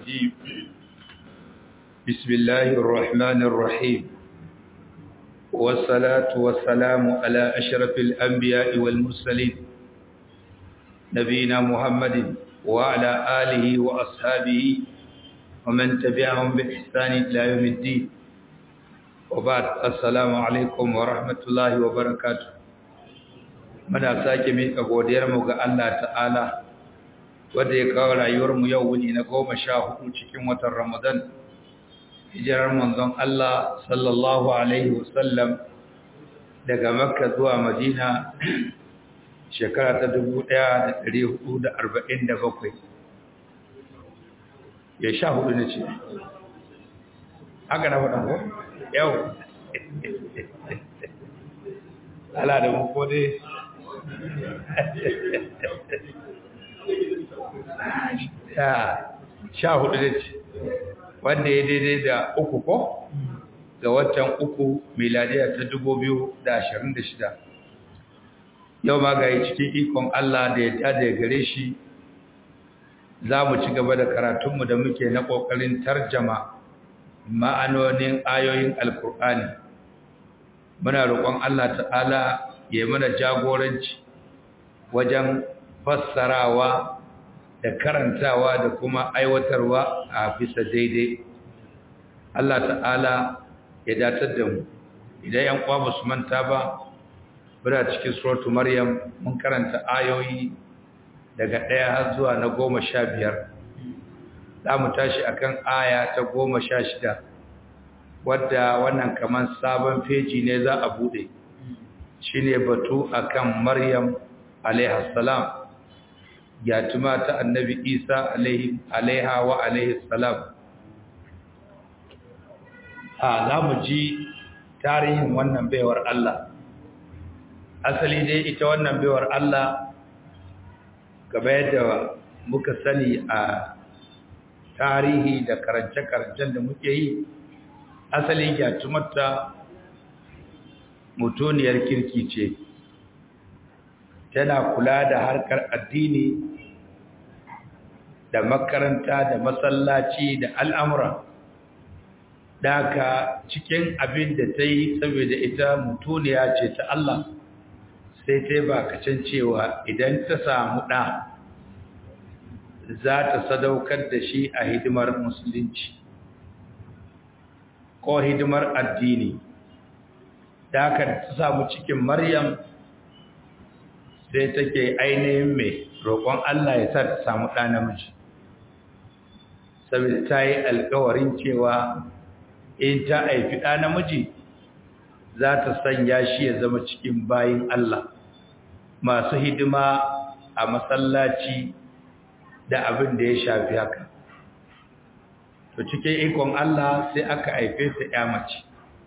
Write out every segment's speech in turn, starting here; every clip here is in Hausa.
الرجيم بسم الله الرحمن الرحيم والصلاة والسلام على أشرف الأنبياء والمرسلين نبينا محمد وعلى آله وأصحابه ومن تبعهم بإحسان إلى يوم الدين وبعد السلام عليكم ورحمة الله وبركاته muna sake mika godiyarmu ga Allah ta'ala wanda ya kawo rayuwarmu yau wuni na goma sha hudu cikin watan Ramadan hijirar manzon Allah sallallahu alaihi wasallam daga Makka zuwa Madina shekara ta 1447 ya sha hudu ne ce haka na faɗa ko yau ala da mu ko dai sha hudu da ce wanda ya daidai da uku ko ga watan uku miladiya ta dubu biyu da ashirin da shida yau ma ga cikin ikon Allah da ya tada ya gare shi za mu ci gaba da karatunmu da muke na ƙoƙarin tarjama ma'anonin ayoyin alkur'ani muna roƙon Allah ta'ala ya mana jagoranci wajen fassarawa da karantawa da kuma aiwatarwa a bisa daidai Allah ta'ala ya datar da mu idan yan kwa ba su manta ba bira cikin suratu maryam mun karanta ayoyi daga ɗaya har zuwa na goma sha biyar za mu tashi akan aya ta goma sha shida wadda wannan kamar sabon feji ne za a buɗe shi ne batu akan maryam alaihassalam yatuma ta annabi isa alaiha wa alaihassalam a za mu ji tarihin wannan baiwar Allah asali dai ita wannan baiwar Allah gaba yadda muka sani a tarihi da karance-karancen da muke yi asali yatumarta mutuniyar kirki ce tana kula da harkar addini da makaranta da masallaci da al'amura daga cikin abin da ta yi saboda ita mutuniya ce ta Allah sai ta yi bakacin cewa idan ta samu ɗa za ta sadaukar da shi a hidimar musulunci ko hidimar addini da aka ta samu cikin maryam sai take ainihin mai roƙon Allah ya sa ta samu ɗa namiji saboda ta yi alkawarin cewa in ta haifi ɗa namiji za ta sanya shi ya zama cikin bayin Allah masu hidima a masallaci da abin da ya shafi haka to cikin ikon Allah sai aka haife ta ya mace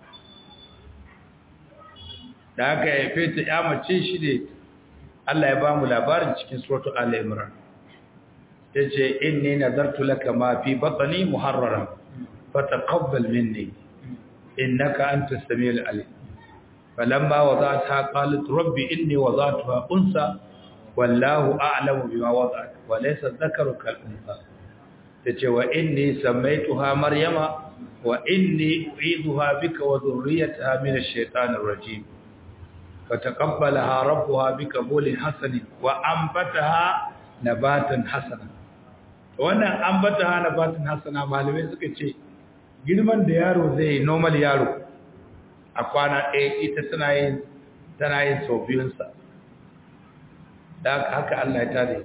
da aka haife ta ya mace shi ne Allah ya ba mu labarin cikin suratu al-imran yace inni nazartu laka ma fi batni muharraran fataqabbal minni innaka antas samiul alim falamma wada'tha qalat rabbi inni wada'tuha unsa wallahu a'lamu bima wada'at wa laysa dhakaru kal unsa tace wa inni samaituha maryama wa inni u'iduha bika wa dhurriyyataha min ash-shaytanir rajim فتقبلها ربها بقبول حسن وأنبتها نباتا حسنا wannan ambataha nabatin hasana malamai suka ce girman da yaro zai normal yaro a kwana ɗaya ita tana yin tana yin sau biyunsa da haka Allah ya tare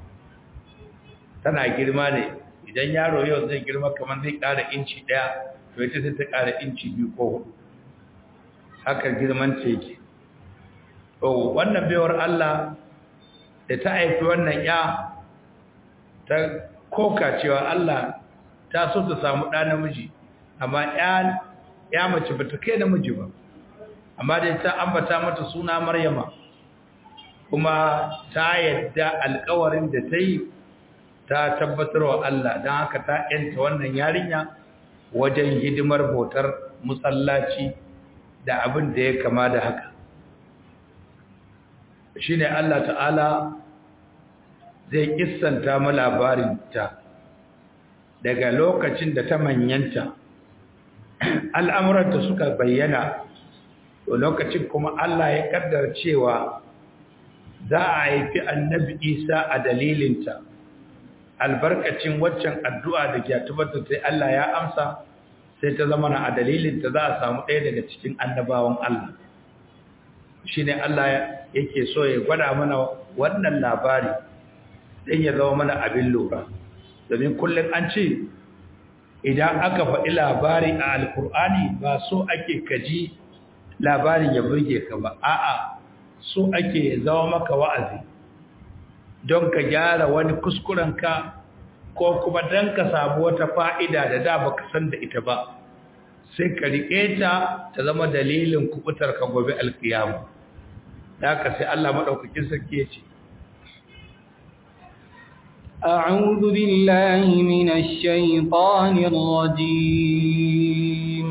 tana girma ne idan yaro yau zai girma kamar zai ƙara inci ɗaya to ita sai ta ƙara inci biyu ko hudu haka girman ce yake Oh, wannan baiwar Allah da ta haifi wannan ya ta koka cewa Allah ta so ta samu ɗa namiji amma ya mace ba ta kai namiji ba amma dai ta ambata mata suna maryama kuma ta yadda alkawarin da ta yi ta tabbatar wa Allah don haka ta yanta wannan yarinya wajen hidimar bautar musallaci da abin da ya kama da haka shi ne Allah ta'ala zai kissanta mu labarinta daga lokacin da ta manyanta al'amuranta suka bayyana to lokacin kuma Allah ya kaddara cewa za a haifi annabi isa a dalilinta albarkacin waccan addu'a da ke tabbata sai Allah ya amsa sai ta zama na a dalilinta za a samu ɗaya daga cikin annabawan Allah shi ne Allah yake so ya gwada mana wannan labari ɗin ya zama mana abin lura domin kullum an ce idan aka faɗi labari a alkur'ani ba so ake kaji labarin ya burge ka ba a'a so ake zama maka wa'azi don ka gyara wani kuskurenka ko kuma don ka samu wata fa'ida da da baka san da ita ba sai ka riƙe ta ta zama dalilin kubutar ka gobe alkiyamu da ka sai Allah maɗaukakin sarki ya ce أعوذ بالله من الشيطان الرجيم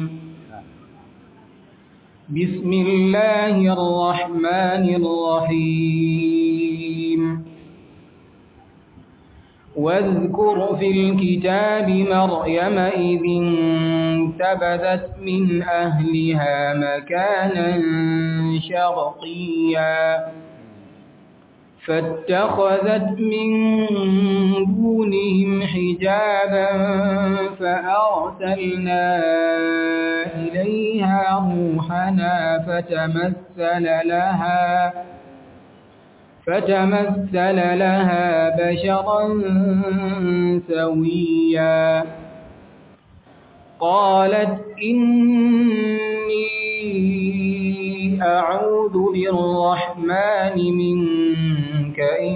بسم الله الرحمن الرحيم واذكر في الكتاب مريم إذ انتبذت من أهلها مكانا شرقيا فاتخذت من دونهم حجابا فأرسلنا إليها روحنا فتمثل لها فتمثل لها بشرا سويا قالت إني أعوذ بالرحمن منك إن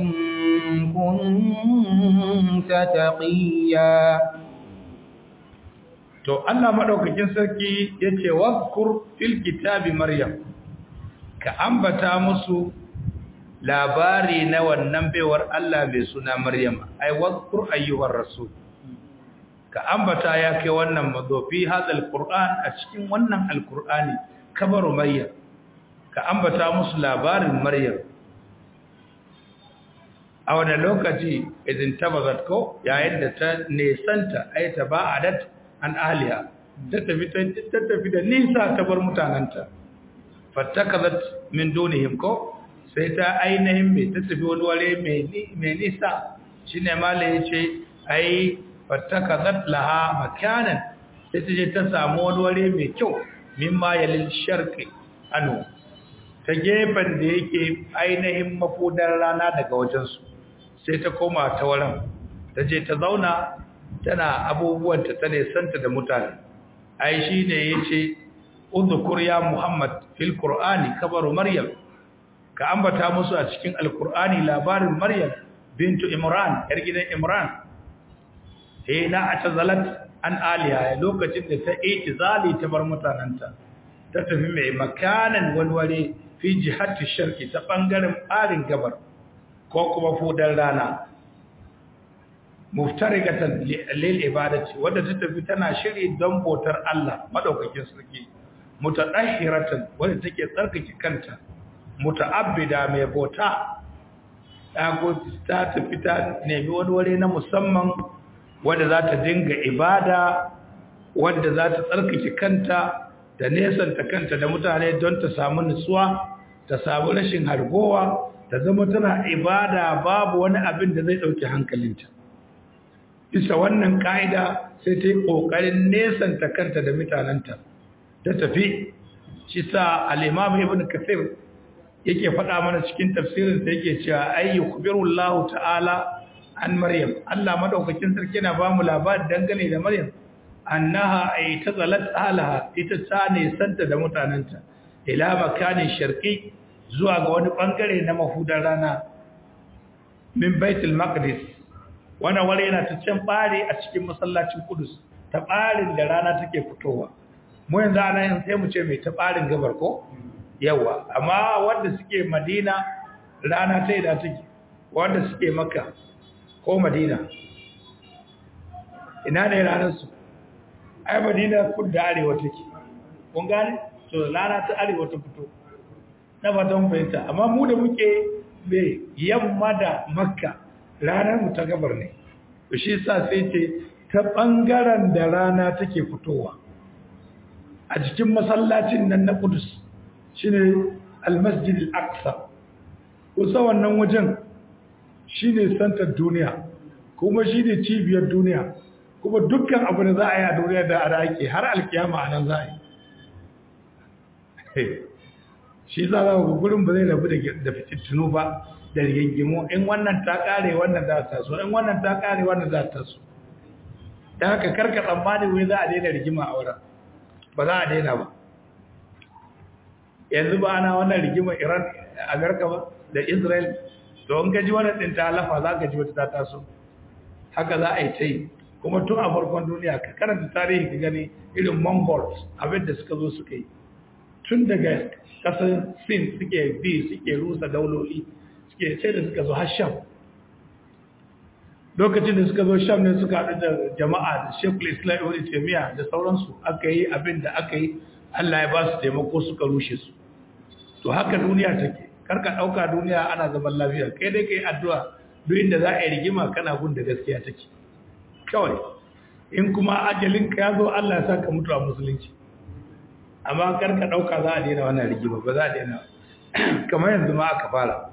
كنت تقيا to Allah madaukakin sarki yace wazkur fil kitabi maryam ka ambata musu labari na wannan baiwar Allah mai suna maryam ai wazkur ayyuhar rasul ka ambata ya kai wannan mazofi hadal qur'an a cikin wannan alqur'ani kabaru maryam ka ambata musu labarin maryam a wani lokaci idan tabazat ko yayin da ta nesanta ai ta ba'adat an ahliha ta tafi ta tafi da nisa ta bar mutananta fattakazat min dunihim ko sai ta ainihin mai ta tafi wani ware mai nisa shine malai yace ai fattakazat laha makanan sai ta je ta samu wani ware mai kyau mimma yalil sharqi anu ta gefen da yake ainihin mafudar rana daga wajensu sai ta koma ta wurin ta je ta zauna tana abubuwanta ta nesanta da mutane ai shi ne ya ce uzukur ya muhammad fil qur'ani kabaru maryam ka ambata musu a cikin alqur'ani labarin maryam bintu imran yar gidan imran eh na atazalat an aliya lokacin da ta itizali ta bar mutananta ta tafi mai makanan walwale fi jihati sharqi ta bangaren barin gabar ko kuma fudan rana muftarigatan lil ibadati wadda ta tafi tana shiri don bautar Allah madaukakin sarki mutadahhiratan wadda take tsarkake kanta muta'abbida mai bauta dago ta tafi ta nemi wani wuri na musamman wadda za ta dinga ibada wadda za ta tsarkake kanta da nesanta kanta da mutane don ta samu nutsuwa ta samu rashin hargowa ta zama tana ibada babu wani abin da zai ɗauki hankalinta bisa wannan ka'ida sai ta yi ƙoƙarin nesanta kanta da mutanenta ta tafi shi sa al'imam ibn kasir yake faɗa mana cikin tafsirinsa yake cewa ayyu kubirullahu ta'ala an maryam Allah madaukakin sarki na ba mu labari dangane da maryam annaha ay tazalat alaha ita ta nesanta da mutanenta ila makanin sharqi zuwa ga wani bangare na mahudan rana min baitul maqdis wannan wani yana ta can bare a cikin masallacin kudus ta barin da rana take fitowa mu yanzu ana yin sai mu ce mai ta barin gabar ko yawa amma wanda suke madina rana ta ida take wanda suke makka ko madina ina ne ranar su ai madina kudu da arewa take kun gane to rana ta arewa ta fito na fatan fahimta amma mu da muke mai yamma da makka ranar mu ta gabar ne to shi sa sai ce ta ɓangaren da rana take fitowa a jikin masallacin nan na kudus shi ne almasjid al-aqsa kusa wannan wajen shi ne santar duniya kuma shi ne cibiyar duniya kuma dukkan abu da za a yi a duniya da a ake har alkiyama a nan za a yi shi za a gurin ba zai rabu da fitittunu ba da rigingimu in wannan ta kare wannan za ta so in wannan ta kare wannan za ta so da haka karka tsammani wai za a daina rigima a wurin ba za a daina ba yanzu ba ana wannan rigima iran a garka ba da israel to in ka ji wannan ɗin ta lafa za ka ji wata ta taso haka za a yi ta yi kuma tun a farkon duniya ka karanta tarihi ka gani irin mongols abin da suka zo suka yi tun daga ƙasar sin suke bi suke rusa dauloli suke sai da suka zo har sham lokacin da suka zo sham ne suka haɗu da jama'a da shekul islam ibn taymiya da sauransu aka yi abin da aka yi Allah ya ba su taimako suka rushe su to haka duniya take karka ɗauka duniya ana zaman lafiya kai dai kai addu'a duk inda za a yi rigima kana gun da gaskiya take kawai in kuma ajalinka ya zo Allah ya saka mutu a musulunci amma karka ɗauka za a daina wannan rigima ba za a daina kamar yanzu ma aka fara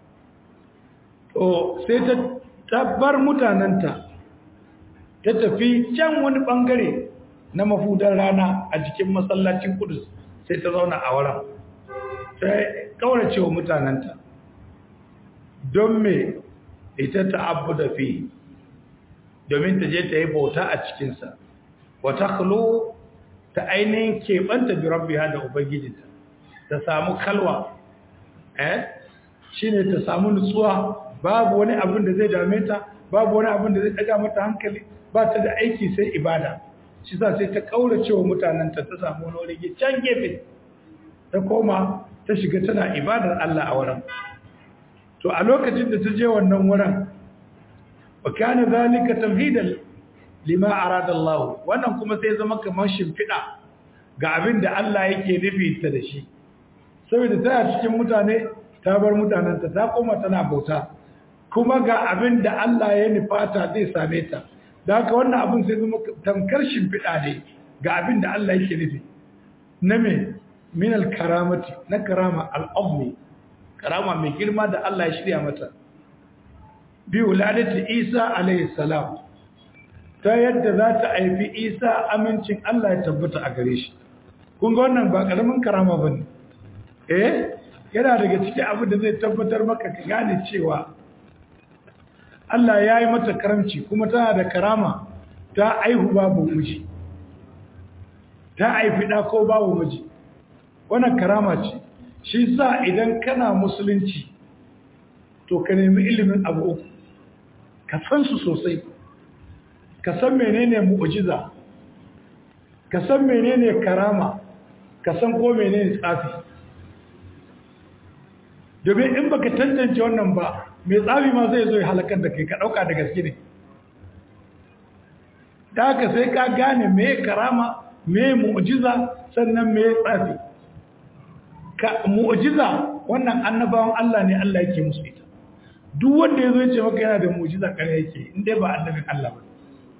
to sai ta tabbar mutanenta ta tafi can wani bangare na mafudan rana a jikin masallacin kudus sai ta zauna a wurin sai kaurace wa mutanenta don me ita ta abu da fi domin ta je ta yi bauta a cikinsa wata kalo ta ainihin keɓanta bi rabbiha da ubangijinta ta samu kalwa eh shine ta samu nutsuwa babu wani abin da zai dame ta babu wani abin da zai daga mata hankali ba ta da aiki sai ibada shi sa sai ta kaurace wa mutanenta ta samu wani wuri can gefe ta koma ta shiga tana ibadar Allah a wurin to a lokacin da ta je wannan wurin wa kana zalika tamhidan lima arada Allah wannan kuma sai zama kamar shimfida ga abin da Allah yake nufi ta da shi saboda tana cikin mutane ta bar mutanenta ta koma tana bauta kuma ga abin da Allah ya nufata zai same ta da haka wannan abin sai zama tamkar shimfiɗa ne ga abin da Allah yake nufi na me min al-karamati na karama al-azmi karama mai girma da Allah ya shirya mata bi wuladati Isa alayhi salam ta yadda za ta haifi Isa amincin Allah ya tabbata a gare shi kun ga wannan ba karamin karama bane eh yana daga cikin abin da zai tabbatar maka ka gane cewa Allah ya yi mata karamci kuma tana da karama ta aihu babu miji ta aifi ɗa ko babu miji wannan karama ce shi sa idan kana musulunci to ka nemi ilimin abu uku ka san su sosai ka san menene mu'jiza ka san menene karama ka san ko menene tsafi domin in baka tantance wannan ba mai tsafi ma zai zo ya halakar da kai ka ɗauka da gaske ne da haka sai ka gane me karama me mu'jiza sannan me tsafi ka mu'jiza wannan annabawan Allah ne Allah yake musu ita duk wanda ya zo ya ce maka yana da mu'jiza kare yake in dai ba annabin Allah ba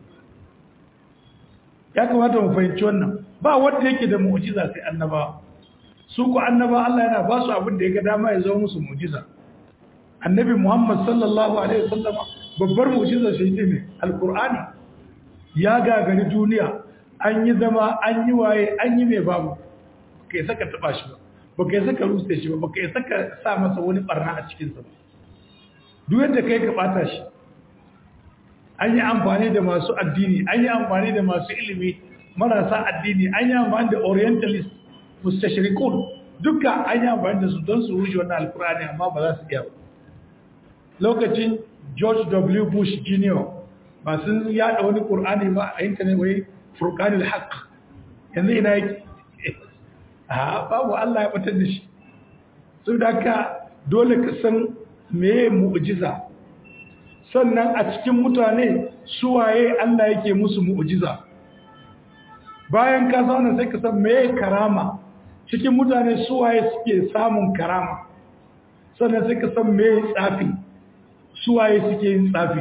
ya kamata mu fahimci wannan ba wanda yake da mu'jiza sai annabawa su ku annaba Allah yana ba su abin da ya ga dama ya zo musu mu'jiza annabi Muhammad sallallahu alaihi wasallam babbar mu'jiza shi ne alqur'ani ya gagari duniya an yi zama an yi waye an yi mai babu kai saka taba shi ba baka yi saka rusa shi ba baka yi saka sa masa wani barna a cikin sa ba duk yadda kai ka bata shi an yi amfani da masu addini an yi amfani da masu ilimi marasa addini an yi amfani da orientalist mustashirikun duka an yi amfani da su don su rushe wannan alkurani amma ba za su iya ba lokacin george w bush jr masu yada wani kur'ani ba a intanet wai furkanil haq yanzu ina yake a babu allah ya batar da shi su da ka dole ka san meye mu'jiza sannan a cikin mutane suwaye allah yake musu mu'jiza bayan ka zauna sai ka san meye karama cikin mutane suwaye suke samun karama sannan sai ka san me tsafi suwaye suke yin tsafi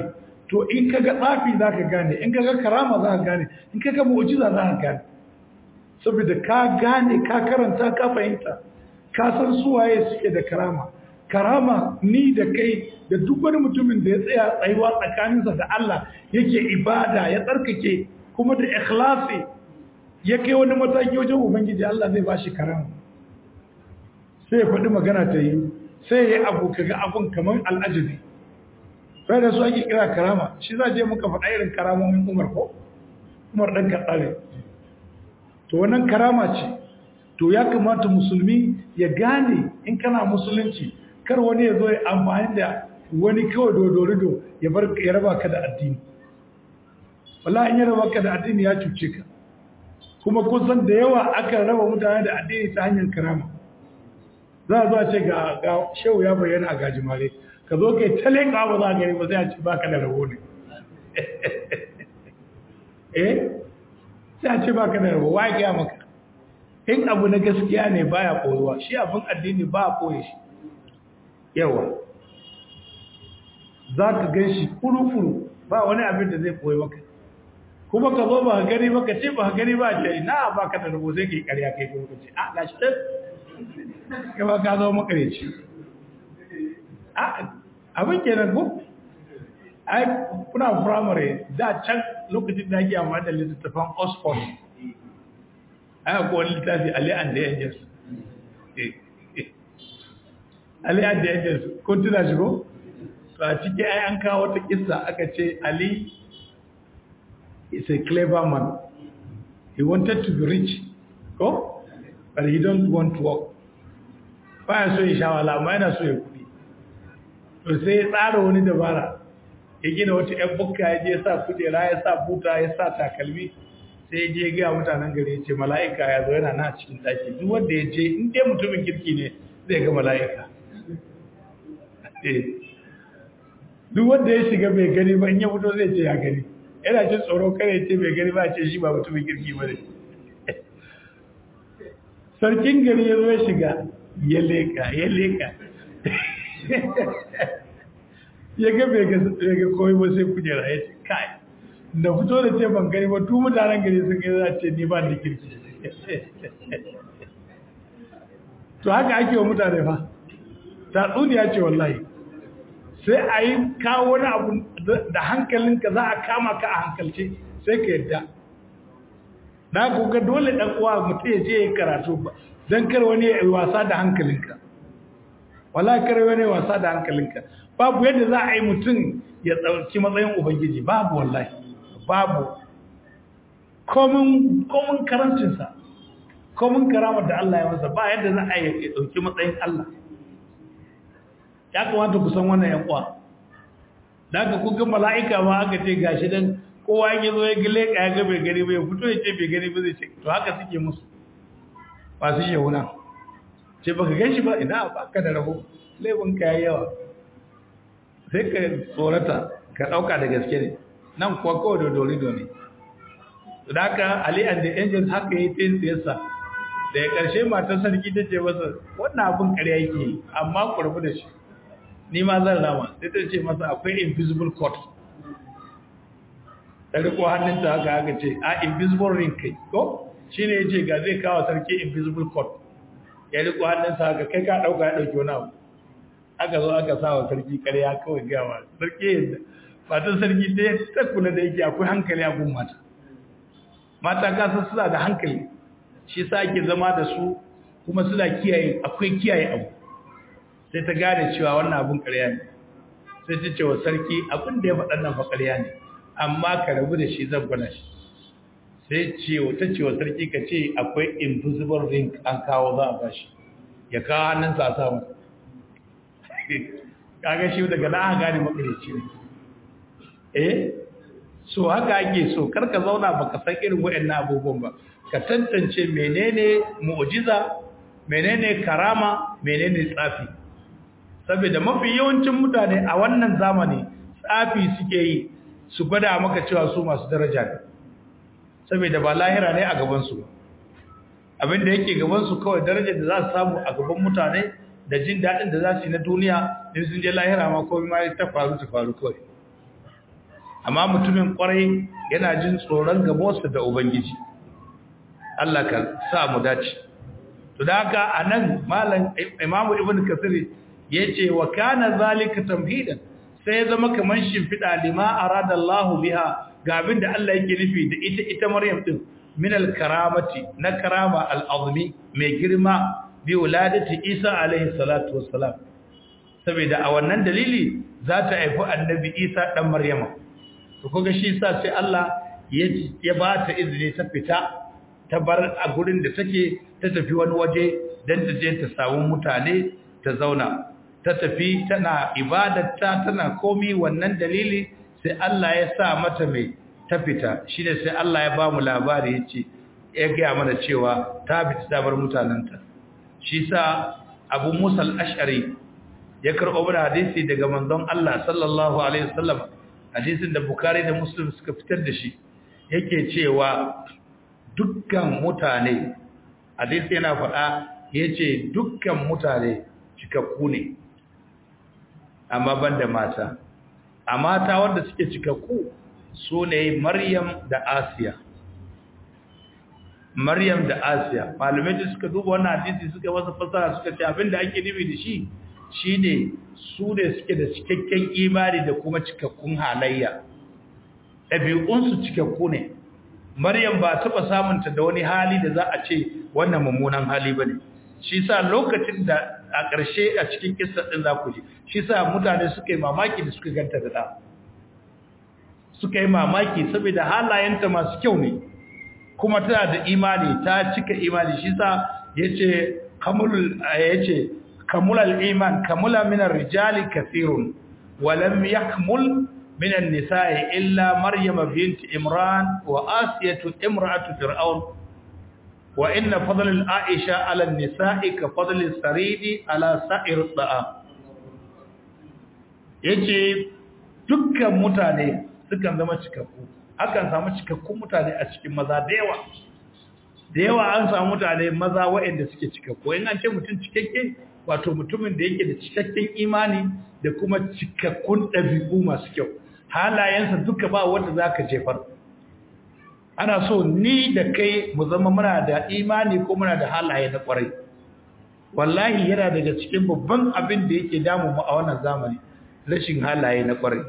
to in kaga tsafi za ka gane in kaga karama za ka gane in kaga mu'jiza za ka gane saboda ka gane ka karanta ka fahimta ka san suwaye suke da karama karama ni da kai da duk wani mutumin da ya tsaya tsayuwa tsakaninsa da Allah yake ibada ya tsarkake kuma da ikhlasi ya kai wani mataki wajen ubangiji Allah zai bashi karama sai ya faɗi magana ta yi sai ya yi abu kaga abun kamar al'ajabi sai da su ake kira karama shi za je muka faɗa irin karamomin umar ko umar ɗan kaɗare to wannan karama ce to ya kamata musulmi ya gane in kana musulunci kar wani ya zo ya amfani da wani kawai dodorido ya bar ya raba ka da addini wallahi in ya raba ka da addini ya cuce ka kuma kun san da yawa aka raba mutane da addini ta hanyar karama za a zo a ce ga ga shehu ya bayyana a gajimare ka zo kai ta leƙa ba za a gani ba sai a ce baka da rabo ne eh sai a ce baka da rabo wa ya gaya maka in abu na gaskiya ne baya koyuwa shi abin addini ba a koye shi yawa za ka gan shi furu-furu ba wani abin da zai koyi maka kuma ka zo ba ka gani ba ka ce ba ka gani ba ce na ba ka da rabo sai ka yi karya kai kuma ka ce a gashi ɗan ka ba ka zo makareci abin kenan ko ai kuna firamare da can lokacin da ake amma da littattafan oxford aka kowane littafi Ali and the Angels. Ali and the Angels, ko tuna shi ko? To a ciki ai an kawo wata kissa aka ce Ali is a clever man. He wanted to be rich, ko? But he don't want to work. Baya so ya shawala, amma yana so ya kudi. To sai ya tsara wani dabara. Ya gina wata ‘yan bukka ya je ya sa kujera, ya sa buta, ya sa takalmi, sai je ga mutanen gari ce mala'ika ya zo yana na cikin daki duk wanda ya je in dai mutumin kirki ne zai ga mala'ika duk wanda ya shiga bai gani ba in ya fito zai ce ya gani yana jin tsoro kare ce bai gani ba ce shi ba mutumin kirki ba ne sarkin gari ya zo ya shiga ya leka ya leka ya ga bai ga koyi ba sai kujera ya ce kai da fito da ce ban gani ba tu mutanen gari sun gani za ce ni ba da kirki to haka ake wa mutane fa tatsuniya ce wallahi sai a yi kawo wani abu da hankalinka za a kama ka a hankalce sai ka yadda na kuka dole ɗan uwa mutum ya je ya karatu ba don kar wani ya yi wasa da hankalinka wala kar wani ya wasa da hankalinka babu yadda za a yi mutum ya tsarki matsayin ubangiji babu wallahi babu komin karancinsa komin karamar da Allah ya masa ba yadda za a yi ɗauki matsayin Allah ya kamata ku san wannan yan uwa da aka kuka mala'ika ma aka ce gashi dan kowa ya zo ya gile ka ya ga bai gani ba ya fito ya ce bai gani ba zai ce to haka suke musu ba su yi wuna ce baka gan shi ba ina ba ka da rabo laifin ka yayi yawa sai ka tsorata ka ɗauka da gaske ne nan kuwa kawai da dorido ne da haka ali and the angels haka yi ta siyasa da ya ƙarshe matar sarki ta ce masa wannan abin ƙarya yake amma ku rabu da shi ni ma zan rama sai ta ce masa akwai invisible court ta riko hannunta haka haka ce a invisible ring kai ko shi ne ya ce ga zai kawo sarki invisible court ya riko hannunsa haka kai ka ɗauka ya ɗauki wani abu aka zo aka sa wa sarki ƙarya kawai gawa sarki yadda matan sarki ta ta kula da yake akwai hankali a gun mata mata kasan suna da hankali shi sa ake zama da su kuma suna kiyaye akwai kiyaye abu sai ta gane cewa wannan abun ƙarya ne sai ta ce wa sarki abin da ya faɗa nan fa ƙarya ne amma ka rabu da shi zan gwada shi sai ce ta ce wa sarki ka ce akwai invisible ring an kawo za a bashi ya kawo hannunsa a samu kaga shi daga na aka gane makarici ne eh so haka ake so karka zauna baka san irin waɗannan abubuwan ba ka tantance menene mu'jiza menene karama menene tsafi saboda mafi yawancin mutane a wannan zamani tsafi suke yi su gwada maka cewa su masu daraja ne saboda ba lahira ne a gaban su abinda yake gaban su kawai darajar da za su samu a gaban mutane da jin daɗin da za su yi na duniya in sun je lahira ma komai ma ta faru ta faru kawai amma mutumin kwarai yana jin tsoron gabansa da ubangiji Allah ka sa mu dace to da haka anan malam imamu ibn kasir yace wa kana zalika tamhidan sai ya zama kaman shimfida lima arada Allah biha ga abinda Allah yake nufi da ita ita Maryam din min al-karamati na karama al-azmi mai girma bi wuladati Isa alaihi salatu wassalam saboda a wannan dalili za ta haifi annabi Isa dan Maryama to kuga shi yasa sai Allah ya ba ta izini ta fita ta bar a gurin da take ta tafi wani waje dan ta je ta samu mutane ta zauna ta tafi tana ibadarta tana komi wannan dalili sai Allah ya sa mata mai ta fita shine sai Allah ya ba mu labari yace ya ga mana cewa ta fita ta bar mutananta shi sa Abu Musa al-Ash'ari ya karɓo mana hadisi daga manzon Allah sallallahu alaihi wasallam hadisin da Bukhari da Muslim suka fitar da shi yake cewa dukkan mutane hadisi yana faɗa yace dukkan mutane cikakku ne amma banda mata a mata wanda suke cikakku su ne Maryam da Asiya Maryam da Asiya malamai da suka duba wannan hadisi suka masa fasara suka ce abinda ake nufi da shi shine su ne suke da cikakken imani da kuma cikakkun halayya ɗabi'unsu cikakku ne Maryam ba taɓa samunta da wani hali da za a ce wannan mummunan hali ba ne shi sa lokacin da a ƙarshe a cikin kissa ɗin za ku ji shi sa mutane suka yi mamaki da suka ganta da ɗa suka yi mamaki saboda halayenta masu kyau ne kuma tana da imani ta cika imani shi sa yace kamulul yace kamulal iman kamula min ar-rijali kathirun wa lam yakmul min an-nisa'i illa maryam bint imran wa asiyatu imra'atu fir'aun wa inna fadl al-aisha 'ala an-nisa'i ka fadl as-saridi 'ala sa'ir ad-da'am yace dukkan mutane sukan zama cikakku akan samu cikakkun mutane a cikin maza da yawa da yawa an samu mutane maza waɗanda suke cikakku in an ce mutum cikakke wato mutumin da yake da cikakken imani da kuma cikakkun ɗabi'u masu kyau halayensa duka ba wanda za ka jefar ana so ni da kai mu zama muna da imani ko muna da halaye na ƙwarai wallahi yana daga cikin babban abin da yake damu mu a wannan zamani rashin halaye na ƙwarai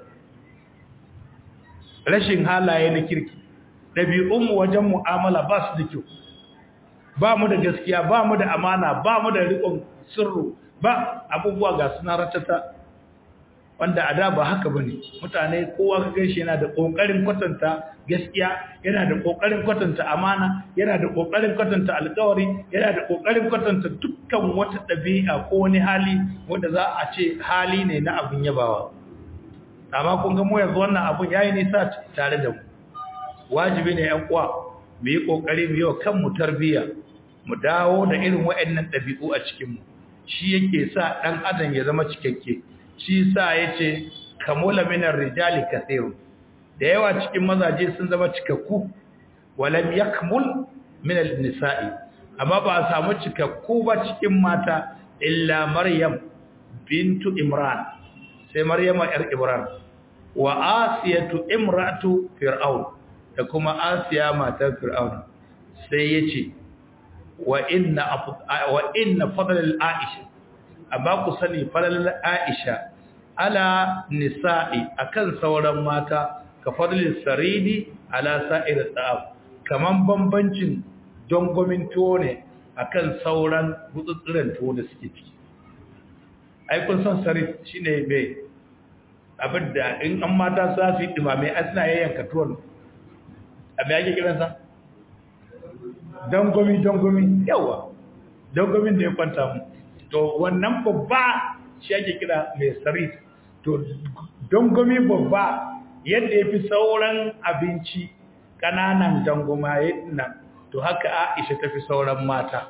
rashin halaye na kirki ɗabi'unmu wajen mu'amala ba su da kyau ba mu da gaskiya ba mu da amana ba mu da riƙon sirru ba abubuwa ga suna ratata wanda a da ba haka ba ne mutane kowa ka gaishe yana da ƙoƙarin kwatanta gaskiya yana da ƙoƙarin kwatanta amana yana da ƙoƙarin kwatanta alƙawari yana da ƙoƙarin kwatanta dukkan wata ɗabi'a ko wani hali wanda za a ce hali ne na abin yabawa amma kun ga mu yanzu wannan abun yayi nisa tare da mu wajibi ne ƴan uwa mu yi kokari mu yi wa kanmu tarbiyya mu dawo da irin waɗannan ɗabi'u a cikin mu shi yake sa dan adam ya zama cikakke shi sa yace kamula minar rijali kathir da yawa cikin mazaje sun zama cikakku walam yakmul min nisa'i amma ba a samu cikakku ba cikin mata illa maryam bintu imran sai maryama yar imran wa asiyatu imratu fir'aun da kuma asiya matar fir'aun sai yace wa inna wa inna fadlal aisha amma ku sani fadlal aisha ala nisa'i akan sauran mata ka fadlil saridi ala sa'ir ta'am kaman bambancin dongomin tuwo ne akan sauran gutsutsuren tuwo da suke ciki ai kun san sarid shine mai abinda in an mata za su yi dumame a suna yayyanka tuwon abin ake kiransa dangomi dangomi yawa dangomin da ya kwanta mu to wannan babba shi ake kira mai sarit to dangomi babba yadda ya fi sauran abinci ƙananan dangoma yadda to haka aisha ta fi sauran mata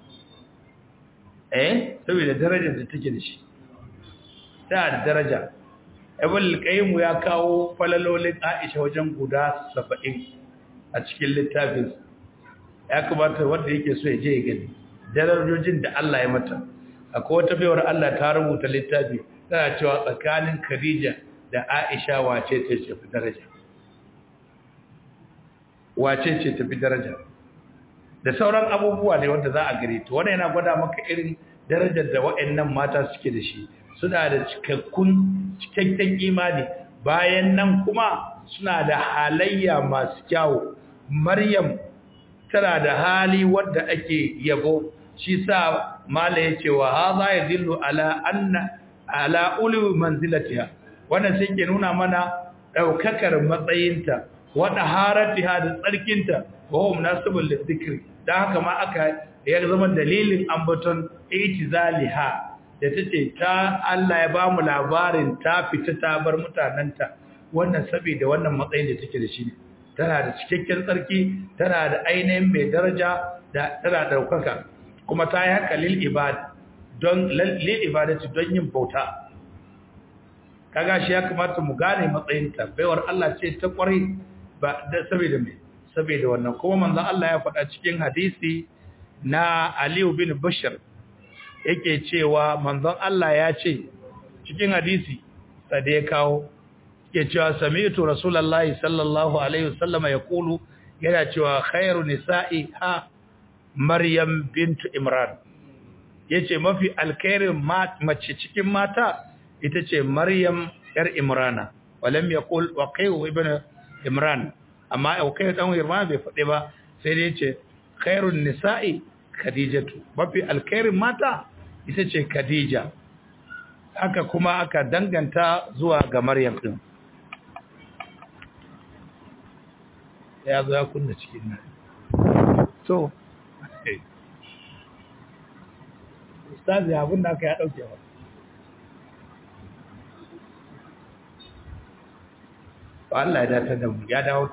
eh saboda darajar da take da shi ta da daraja ibn al-qayyim ya kawo falalolin Aisha wajen guda 70 a cikin littafin ya kamata wanda yake so ya je ya gani darajojin da Allah ya mata akwai wata bayar Allah ta rubuta littafi tana cewa tsakanin Khadija da Aisha wace ce ce fi daraja wace ce tafi daraja da sauran abubuwa ne wanda za a gare to wannan yana gwada maka irin darajar da waɗannan mata suke da shi suna da cikakkun cikakken imani bayan nan kuma suna da halayya masu kyawu maryam tana da hali wadda ake yabo shi sa mala yace wa hadha yadullu ala anna ala ulu manzilatiha wannan sai ke nuna mana daukakar matsayinta wa daharatiha da tsarkinta wa hum nasibul lidhikri dan haka ma aka ya zama dalilin ambaton itizaliha da tace ta Allah ya bamu labarin ta fita ta bar mutananta wannan saboda wannan matsayin da take da shi ne tana da cikakken tsarki tana da ainihin mai daraja da tana daukaka kuma ta yi haka lil ibad don lil ibadati don yin bauta kaga shi ya kamata mu gane matsayinta baiwar Allah ce ta kware ba da saboda me saboda wannan kuma manzon Allah ya faɗa cikin hadisi na Ali bin Bashir yake cewa manzon Allah ya ce cikin hadisi da ya kawo yake cewa sami'tu rasulullahi sallallahu alaihi wasallama yaqulu yana cewa khairu nisa'i ha maryam bintu imran yace mafi alkhairin mace cikin mata ita ce maryam yar imrana walam yaqul waqi'u ibn imran amma waqi'u dan imran bai fade ba sai dai yace khairun nisa'i khadijatu mafi alkhairin mata ita ce khadija haka kuma aka danganta zuwa ga maryam din ya zo ya kunna cikin nan so ustazi abin da aka ya dauke ba Allah ya datar da mu ya dawo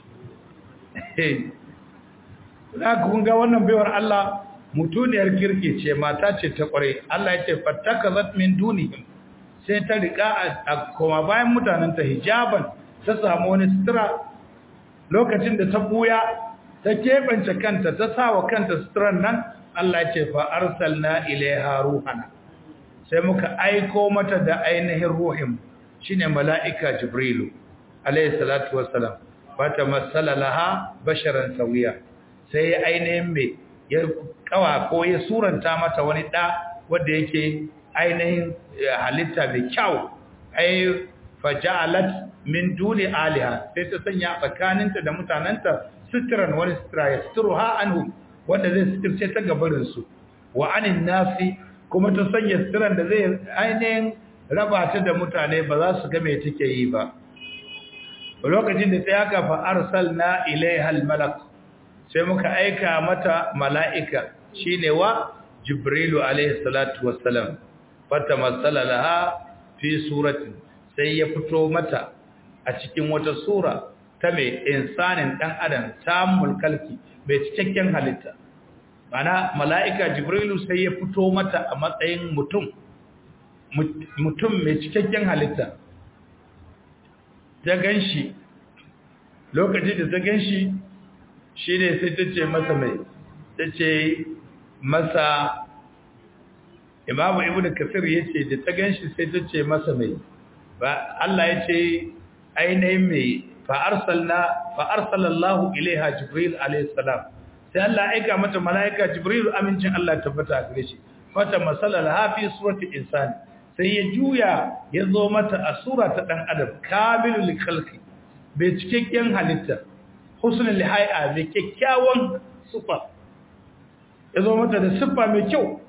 za ku kun ga wannan baiwar Allah mutuniyar kirki ce mata ce ta kware Allah ya ce fattakazat min dunihim sai ta rika a koma bayan mutanen ta hijaban ta samu wani sutura lokacin da ta buya ta keɓance kanta ta sawa kanta suturan nan Allah ya ce fa arsalna ilaiha ruhana sai muka aiko mata da ainihin ruhin shine mala'ika jibrilu alayhi salatu wassalam fata masala laha basharan sawiya sai ainihin me ya kawa ko ya suranta mata wani da wanda yake ainihin halitta mai kyau ai faja'alat min duni aliha sai ta sanya tsakaninta da mutananta sitran wani sitra ya sitruha anhu wanda zai sitirce ta gabarin su wa anin nasi kuma ta sanya sitran da zai ainihin raba ta da mutane ba za su ga me take yi ba lokacin da ta yaka fa arsalna ilaiha almalak sai muka aika mata mala'ika shine wa jibrilu alaihi salatu wassalam fata masala laha fi suratin sai ya fito mata a cikin wata sura ta mai insanin dan adam tamul kalki mai cikakken halitta mana mala'ika jibrilu sai ya fito mata a matsayin mutum mutum mai cikakken halitta ta ganshi lokacin da ta ganshi shi ne sai ta ce masa mai ta ce masa imamu ibn kasir ya ce da ta ganshi sai ta ce masa mai ba Allah ya ce ainihin mai fa'arsalallahu ilaiha jibril alaihissalam sai Allah aika mata mala'ika jibril amincin Allah tabbata a gare shi fata masalar hafi surati insani sai ya juya ya zo mata a sura ta ɗan adam kamilul khalqi bai cikakken halitta husnul lihai'a mai kyakkyawan sufa ya zo mata da siffa mai kyau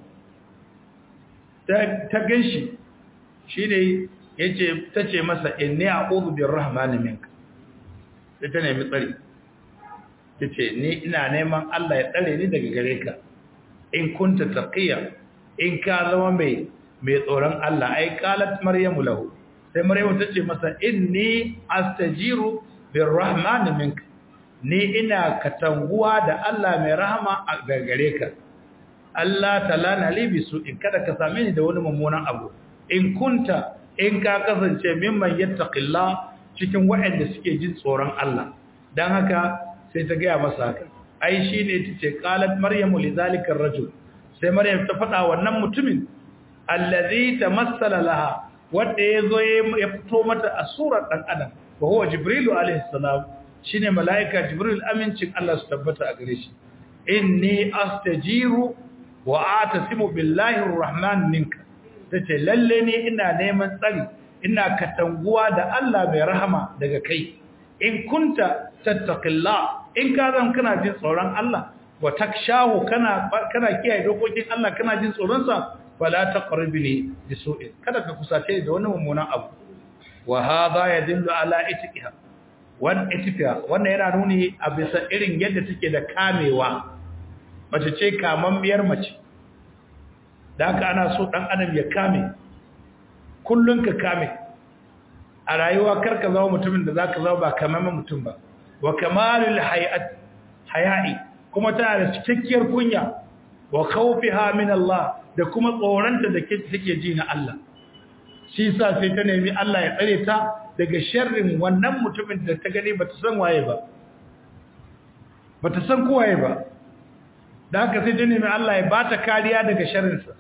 ta ganshi shi ne yace tace masa inni a'udhu birrahmani minka sai ta nemi tsari tace ni ina neman Allah ya tsare ni daga gare ka in kunta taqiya in ka zama mai mai tsoron Allah ai qalat maryamu lahu sai maryamu tace masa inni astajiru birrahmani minka ni ina katanguwa da Allah mai rahama a gare ka Allah talana li bisu in kada ka same ni da wani mummunan abu in kunta in ka kasance mimman yattaqillah cikin waɗanda suke jin tsoron Allah dan haka sai ta gaya masa haka ai shine tace qalat maryamu lidhalika ar-rajul sai maryam ta faɗa wannan mutumin allazi tamassala laha wanda yazo ya fito mata a surar dan adam wa huwa jibrilu alaihi salam shine mala'ika jibril amincin Allah su tabbata a gare shi inni astajiru wa atasimu billahi arrahman minka tace lalle ne ina neman tsari ina katanguwa da Allah mai rahama daga kai in kunta tattaqillah in ka zan kana jin tsoron Allah wa takshahu kana kana kiyaye dokokin Allah kana jin tsoron sa fala taqribni bisu'in kada ka kusace da wani mummunan abu wa hadha yadullu ala itiqiha wan itiqiha wannan yana nuni a bisa irin yadda take da kamewa mace ce kamammiyar mace da haka ana so dan adam ya kame kullun ka kame a rayuwa karka zama mutumin da zaka zama ba kamammen mutum ba wa kamalul hayat haya'i kuma tana da cikakkiyar kunya wa khawfiha min Allah da kuma tsoranta da take ji na Allah shi yasa sai ta nemi Allah ya tsare ta daga sharrin wannan mutumin da ta gani bata san waye ba bata san ko waye ba da haka sai ta nemi Allah ya bata kariya daga sharrinsa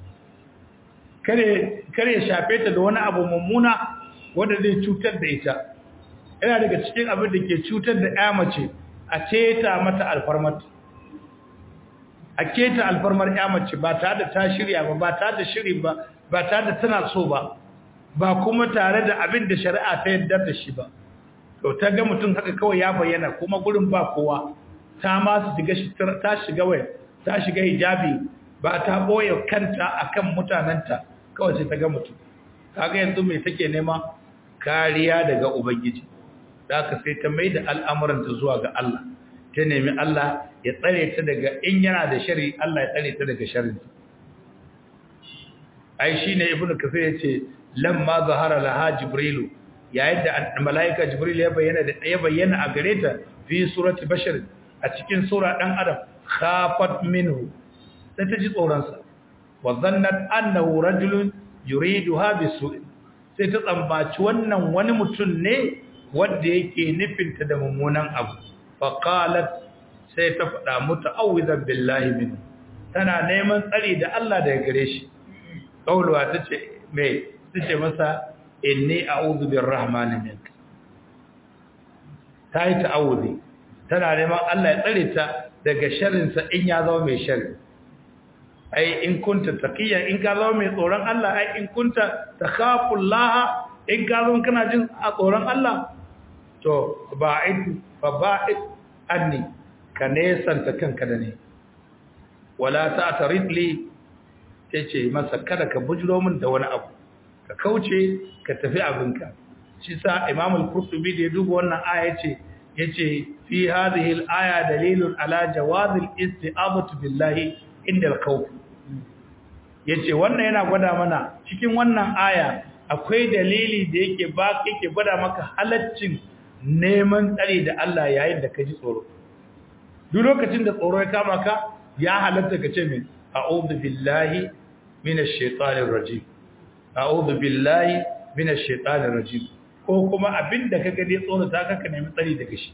kare kare shafe ta da wani abu mummuna wanda zai cutar da ita yana daga cikin abin da ke cutar da ƴa mace a ceta mata alfarmar a keta alfarmar ƴa mace ba tare da ta shirya ba ba tare da shiri ba ba tare da tana so ba ba kuma tare da abin da shari'a ta yarda da shi ba to ta ga mutum haka kawai ya bayyana kuma gurin ba kowa ta ma su shiga ta shiga waya ta shiga hijabi ba ta boye kanta akan mutananta kawai sai ta ga mutum kaga yanzu me take nema kariya daga ubangiji da aka sai ta maida al'amuranta zuwa ga Allah ta nemi Allah ya tsare ta daga in yana da shari Allah ya tsare ta daga sharri ai shine ibnu kafir yace lamma zahara laha jibrilu yayin da malaika jibril ya bayyana da ya bayyana a gare ta fi surati bashar a cikin sura dan adam khafat minhu sai ta ji tsoron sa wa dhannat annahu rajulun yuriduha bisu sai ta tsambaci wannan wani mutum ne wanda yake nufinta da mummunan abu fa qalat sai ta faɗa muta'awwidan billahi minhu tana neman tsari da Allah daga gare shi kauluwa tace me tace masa inni a'udhu birrahmani minka tayi ta'awudi tana neman Allah ya tsare ta daga sharrin sa in ya zama mai sharri ai in kunta taqiya in ka zama mai tsoron Allah ai in kunta takhafullaha in ka zama kana jin a tsoron Allah to ba'id fa ba'id anni ka nesanta kanka da ne wala ta'tarid li tace masa kada ka bujiro min da wani abu ka kauce ka tafi abinka shi sa imam al-qurtubi da ya duba wannan aya yace yace fi hadhihi al-aya dalilun ala jawaz al-isti'adatu billahi inda al-khawf yace wannan yana gwada mana cikin wannan aya akwai dalili da yake ba yake gwada maka halaccin neman tsare da Allah yayin da ka ji tsoro duk lokacin da tsoro ya kama ka ya halatta ka ce min a'udhu billahi minash shaitanir rajim a'udhu billahi minash shaitanir rajim ko kuma abinda ka gade tsoro ta ka nemi tsari daga shi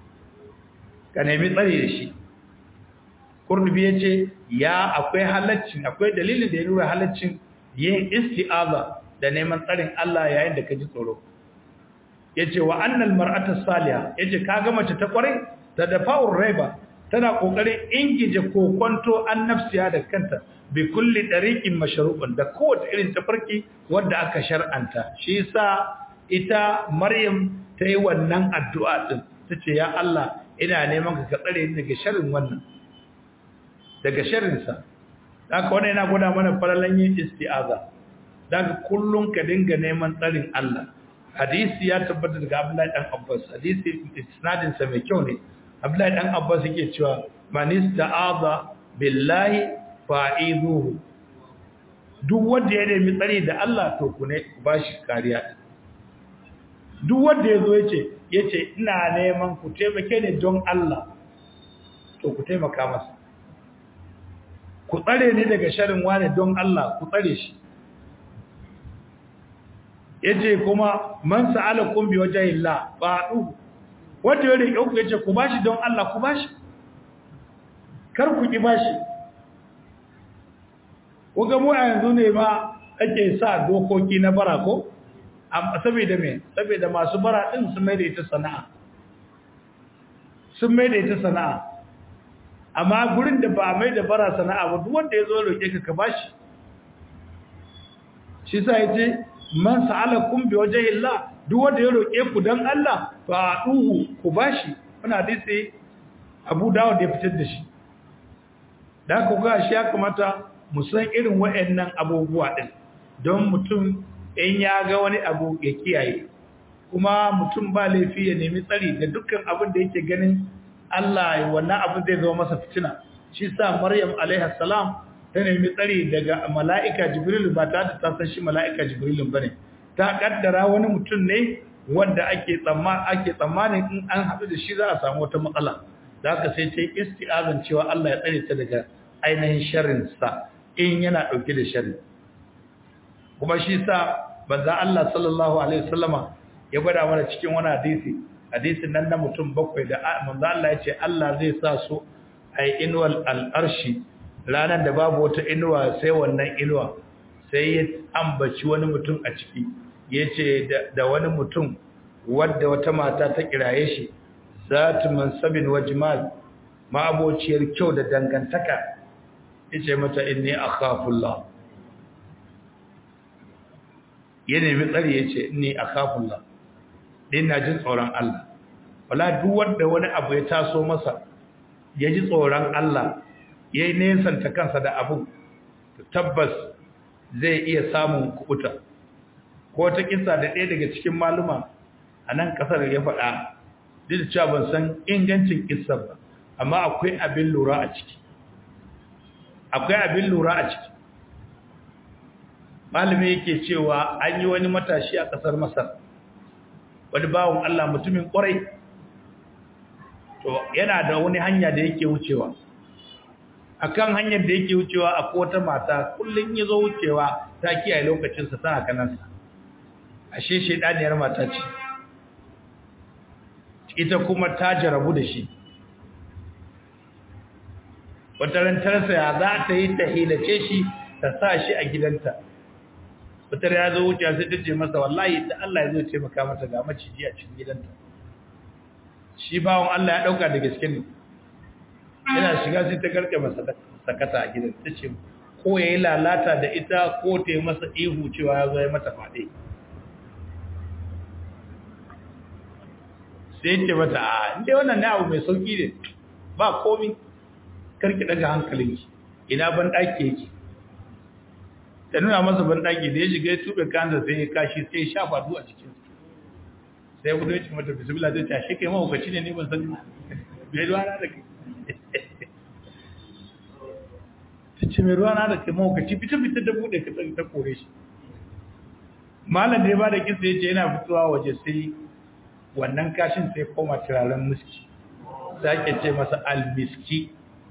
ka nemi tsari da shi kurdubi yace ya akwai halaccin akwai dalilin da ya nuna halaccin yin isti'aza da neman tsarin Allah yayin da ka ji tsoro yace wa annal mar'atu salihah yace kaga mace ta kwarai ta dafa'ur raiba tana kokarin ingije kokonto annafsiya da kanta bi kulli dariqin mashru'un da kowace irin tafarki wanda aka shar'anta shi yasa ita maryam ta yi wannan addu'a din tace ya Allah ina neman ka tsare ni daga sharrin wannan daga sharrin sa haka wannan yana gwada mana falalan yin isti'aza daga kullun ka dinga neman tsarin Allah hadisi ya tabbata daga Abdullahi dan Abbas hadisi isnadin sa mai kyau ne Abdullahi dan Abbas yake cewa man ista'aza billahi fa'iduhu duk wanda ya nemi tsari da Allah to ku ne bashi kariya duk wanda yazo yace yace ina neman ku taimake ni don Allah to ku taimaka masa ku tsare ni daga sharrin wani don Allah ku tsare shi yace kuma man sa'alakum bi wajhillah fa'u wanda ya rike ku yace ku bashi don Allah ku bashi kar ku ki bashi kuga mu a yanzu ne ba ake sa dokoki na bara ko amma saboda me saboda masu bara din su mai da ita sana'a sun mai da ita sana'a amma gurin da ba a mai da bara sana'a ba duk wanda ya zo roƙe ka ka bashi shi sa ya ce man sa'alakum bi wajhillah duk wanda ya roƙe ku dan Allah fa duhu ku bashi wannan hadisi Abu Dawud ya fitar da shi da ku ga shi ya kamata mu san irin wayannan abubuwa din don mutum in ya ga wani abu ya kiyaye kuma mutum ba laifi ya nemi tsari da dukkan abin da yake ganin Allah wannan abin zai zama masa fitina shi sa Maryam alaiha salam ta nemi tsari daga mala'ika Jibril ba ta ta san shi mala'ika Jibril bane ta kaddara wani mutum ne wanda ake tsammani ake tsammanin in an haɗu da shi za a samu wata matsala da haka sai ta yi isti'azan cewa Allah ya tsare ta daga ainihin sharrin sa in yana dauke da sharri kuma shi sa banza Allah sallallahu alaihi wasallama ya gwada mana cikin wani hadisi hadisin nan na mutum bakwai da manzo Allah ya ce Allah zai sa su ai inwal al'arshi ranar da babu wata inuwa sai wannan inuwa sai ya ambaci wani mutum a ciki ya ce da wani mutum wadda wata mata ta kiraye shi zatu mansabin wa jimal ma'abociyar kyau da dangantaka ya ce mata inni akhafullah ya nemi tsari ya ce inni akhafullah ina jin tsoron Allah wala duk wanda wani abu ya taso masa ya ji tsoron Allah ya yi nesanta kansa da abu tabbas zai iya samun kubuta ko ta kisa da ɗaya daga cikin maluma a nan ƙasar ya faɗa duk da cewa ban san ingancin kisar ba amma akwai abin lura a ciki akwai abin lura a ciki malami yake cewa an yi wani matashi a ƙasar masar wani bawon Allah mutumin ƙwarai to yana da wani hanya da yake wucewa akan hanyar da yake wucewa akwai wata mata kullun yazo wucewa ta kiyaye lokacin sa tana kanansa ashe shedaniyar mata ce ita kuma ta jarabu da shi wata rantarsa ya za ta yi ta hilace shi ta sa shi a gidanta wata ya zo wucewa sai ta ce masa wallahi ta Allah ya zo taimaka mata ga maciji a cikin gidanta shi bawon Allah ya dauka da gaske ne yana shiga sai ta garke masa sakata a gidan ta ce ko ya yi lalata da ita ko ta yi masa ihu cewa ya zo ya mata faɗe sai ce mata a inda wannan na abu mai sauƙi ne ba komi karki daga hankalinki ina ban ɗaki yake ta nuna masa ban ɗaki da ya shiga ya tuɓe kansa sai ya kashi sai ya shafa du a cikin sai gudu ya ce mata bismillah zai ce shi kai mahaukaci ne ne ban sani bai ruwa na da kai ta ce mai ruwa na da kai mahaukaci fita fita da buɗe ka ta kore shi malam da ya ba da kisa ya ce yana fitowa waje sai wannan kashin sai koma turaren miski za ke ce masa almiski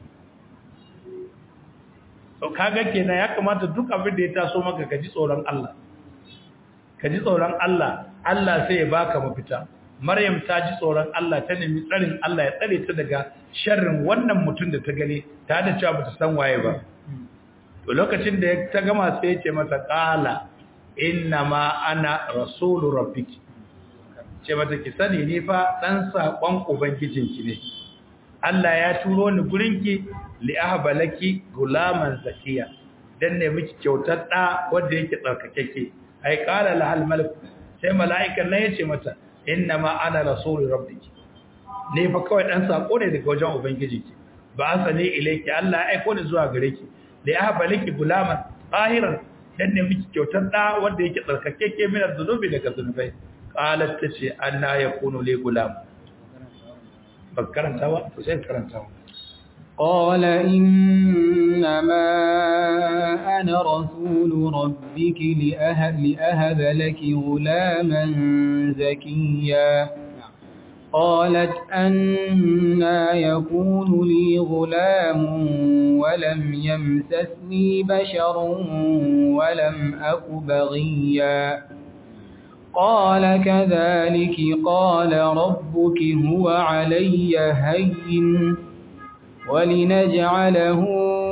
to kaga kenan ya kamata duk abin da ya taso maka ka ji tsoron Allah ka ji tsoron Allah Allah sai ya baka mafita Maryam ta ji tsoron Allah ta nemi tsarin Allah ya tsare ta daga sharrin wannan mutum da ta gani ta da cewa bata san waye ba to lokacin da ta gama sai ya ce mata qala inna ma ana rasulu rabbiki ce mata ki sani ni fa dan sakon ubangijinki ne Allah ya turo ni gurinki li ahbalaki gulaman zakiya dan ne miki kyautar da wanda yake tsarkakeke ai qala lahal malik sai mala'ikan nan yace mata inna ma ana rasulu rabbiki ne fa kawai dan sako ne daga wajen ubangijinki ba asani ilayki Allah ya aiko ni zuwa gare ki li ahbalaki gulaman tahiran dan ne miki kyautar da wanda yake tsarkakeke min az-zunubi daga zunubai qalat tace anna yakunu li gulam bakarantawa to sai karantawa قال إنما أنا رسول ربك لأهب, لأهب لك غلاما زكيا قالت أنا يكون لي غلام ولم يمسسني بشر ولم أك بغيا قال كذلك قال ربك هو علي هين ولنجعله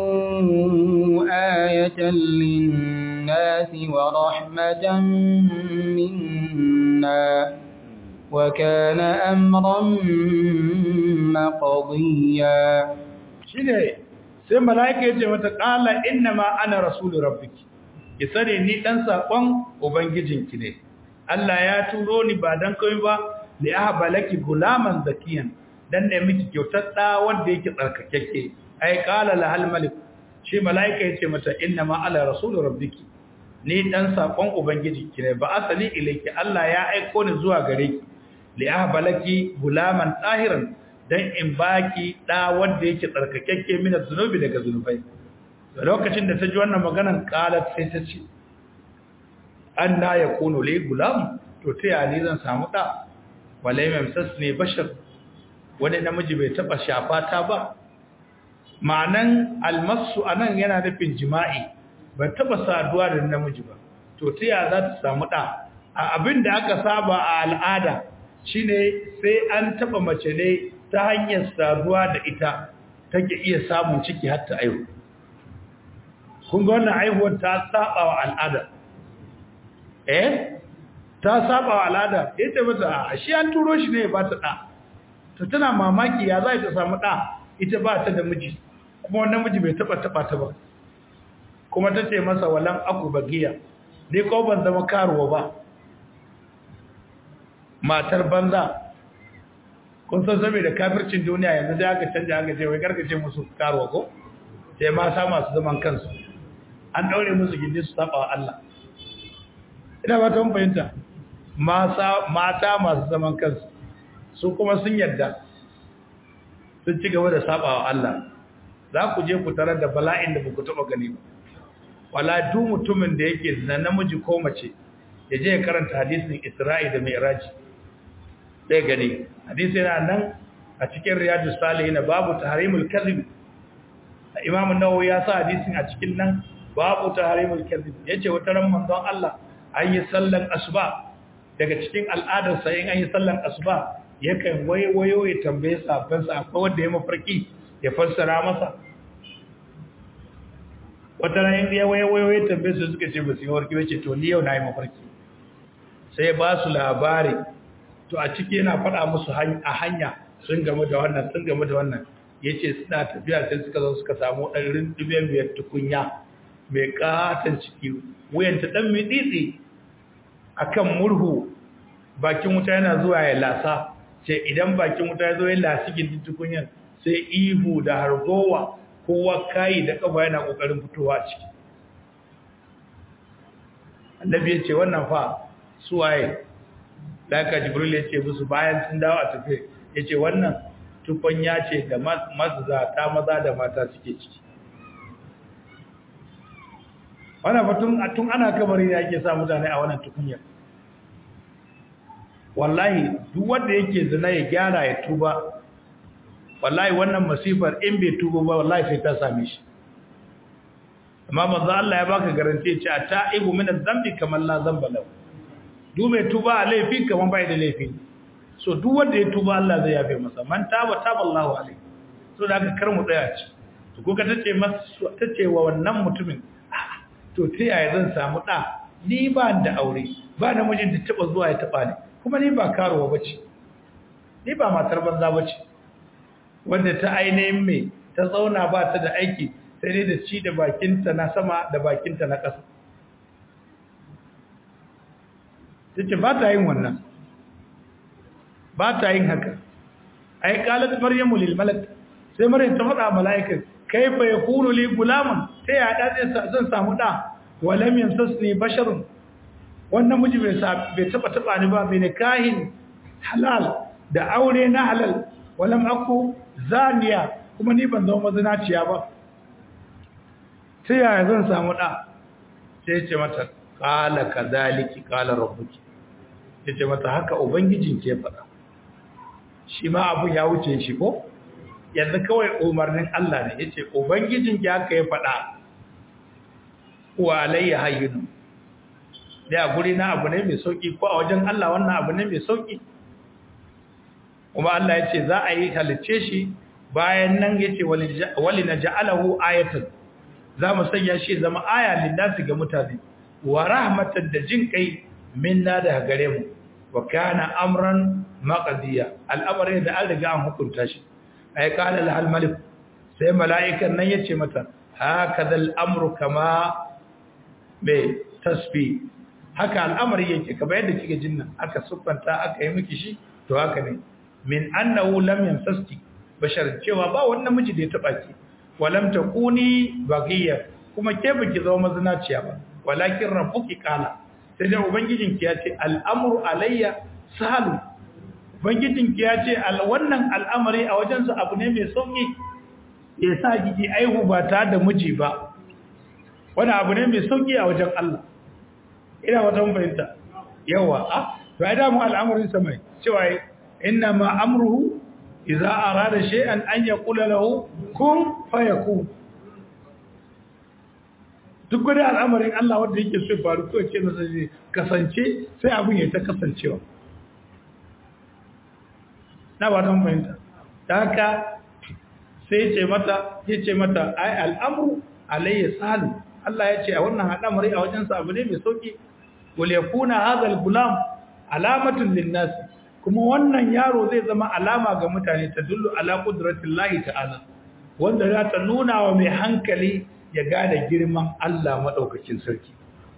آية للناس ورحمة منا وكان أمرا مقضيا shine sai mala'ika ya ce mata qala inna ma ana rasulu rabbiki ki sani ni dan sakon ubangijinki ne Allah ya turo ni ba dan kai ba li ahba laki gulaman zakiyan dan ne miki kyautar da wanda yake tsarkakeke ai qala la hal malik shi mala'ika ya ce mata inna ma ala rasulu rabbiki ni dan sakon ubangijinki ne ba asali ilayki Allah ya aiko ni zuwa gare ki li ahba laki gulaman tahiran dan in baki da wanda yake tsarkakekke min zunubi daga zunubai da lokacin da ta ji wannan maganan qalat sai ta ce anna yakunu li gulam to ta yali zan samu da walai mamsasni bashar wani namiji bai taba shafa ta ba ma'anan almasu anan yana nufin jima'i bai taba saduwa da namiji ba to ta ya za ta samu da a abin da aka saba a al'ada shine sai an taba mace ne ta hanyar saduwa da ita take iya samun ciki har ta aihu kun ga wannan aihuwar ta saba wa al'ada eh ta saba wa al'ada yace mata a shi an turo shi ne ba ta da to tana mamaki ya za ta samu da ita ba ta da miji kuma wannan miji bai taba taba ta ba kuma tace masa walan aku bagiya ni ko ban zama karuwa ba matar banza kun san saboda kafircin duniya yanzu sai aka canja aka ce wai karkace musu karuwa ko sai ma sa masu zaman kansu an daure musu gindi su saba wa Allah ina ba ta fahimta mata masu zaman kansu su kuma sun yadda sun ci gaba da saba wa Allah za ku je ku tarar da bala'in da ku taba gani ba wala duk mutumin da yake zina namiji ko mace ya je ya karanta hadisin Isra'i da Mi'raj sai gani hadisi yana nan a cikin riyadus salihin babu tahrimul kadhib Imam an-Nawawi ya sa hadisin a cikin nan babu tahrimul kadhib yace wata ran manzon Allah an yi sallan asuba daga cikin al'adar sa in an yi sallan asuba yakan wayo ya tambaye sabban sa akwai wanda ya mafarki ya fassara masa wata ran ya wayo ya tambaye su suka ce ba su yi mafarki bace to ni yau na yi mafarki sai ba su labari to a ciki yana faɗa musu a hanya sun gamu da wannan sun gamu da wannan ya ce suna tafiya sai suka zo suka samu ɗan rindubiyar biyar tukunya mai ƙaton ciki wuyanta ɗan mitsitsi a kan murhu bakin wuta yana zuwa ya lasa ce idan bakin wuta ya zo ya lasi gindin tukunyar sai ihu da hargowa kowa kayi da ƙafa yana ƙoƙarin fitowa ciki annabi ya ce wannan fa suwaye daga jibril ya ce musu bayan sun dawo a tafi ya ce wannan tukunya ce da mazata maza da mata suke ciki wannan fatun tun ana kamar ya ake sa mutane a wannan tukunya wallahi duk wanda yake zina ya gyara ya tuba wallahi wannan masifar in bai tuba ba wallahi sai ta same shi amma manzo Allah ya baka garanti ce a ta'ibu min adh-dhanbi kamar la dhanba lahu duk mai tuba a laifi kamar bai da laifi so duk wanda ya tuba Allah zai yafe masa man taba taba Allahu alaihi so da aka kar mu tsaya ci to ko ka tace masa tace wa wannan mutumin to ta yaya zan samu da ni ba da aure ba da mijin da taba zuwa ya taba ni kuma ni ba karuwa bace ni ba matar banza bace wanda ta ainihin me ta zauna ba ta da aiki sai dai da ci da bakinta na sama da bakinta na ƙasa ta ce ba ta yin wannan ba ta yin haka ai qalat maryamu lil malak sai maryam ta faɗa mala'ika kaifa yakunu li gulamun sai ya da zan samu da walam yamsasni basharun wannan miji bai bai taba taba ni ba bai nikahin halal da aure na halal walam aku zaniya kuma ni ban zama mazinaciya ba sai ya zan samu da sai ya ce mata qala kadhaliki qala rabbuki yace mata haka ubangijin ke faɗa shi ma abun ya wuce shi ko yanzu kawai umarnin Allah ne yace ubangijin ki haka ya faɗa wa alayya hayyun da guri na abu ne mai sauki ko a wajen Allah wannan abu ne mai sauki kuma Allah yace za a yi halice shi bayan nan yace wali naj'alahu ayatan za mu sanya shi zama aya linnasi ga mutane wa rahmatan da jin kai minna da gare mu wa kana amran maqdiya al'amari da an riga an hukunta shi ay qala lahal malik sai mala'ikan nan yace mata hakaza al'amru kama be tasfi haka al'amari yake kamar yadda kike jinna aka suffanta aka yi miki shi to haka ne min annahu lam yamsaski bashar cewa ba wannan miji da ya taba ki walam takuni baghiya kuma ke biki zama mazinaciya ba walakin rabbuki qala sai da ubangijinki ya ce al'amru alayya sahalu ubangijinki ya ce wannan al'amari a wajensa abu ne mai sauki ya sa kiki aihu ba ta da miji ba wani abu ne mai sauki a wajen Allah ina wata fahimta yawa a to ai damu al'amarin sa mai cewa inna ma amruhu idza arada shay'an an yaqula lahu kun fayakun duk wani al'amarin Allah wanda yake so faru ko ce masa zai kasance sai abin ya ta kasancewa na ba ta fahimta ta haka sai ce mata ya ce mata ai al'amru alayya salu Allah ya ce a wannan al'amari a wajensa abu ne mai sauki wal yakuna hadha al-gulam alamatun linnas kuma wannan yaro zai zama alama ga mutane ta dullu ala qudratillahi ta'ala wanda za ta nuna wa mai hankali ya gane girman Allah maɗaukakin sarki.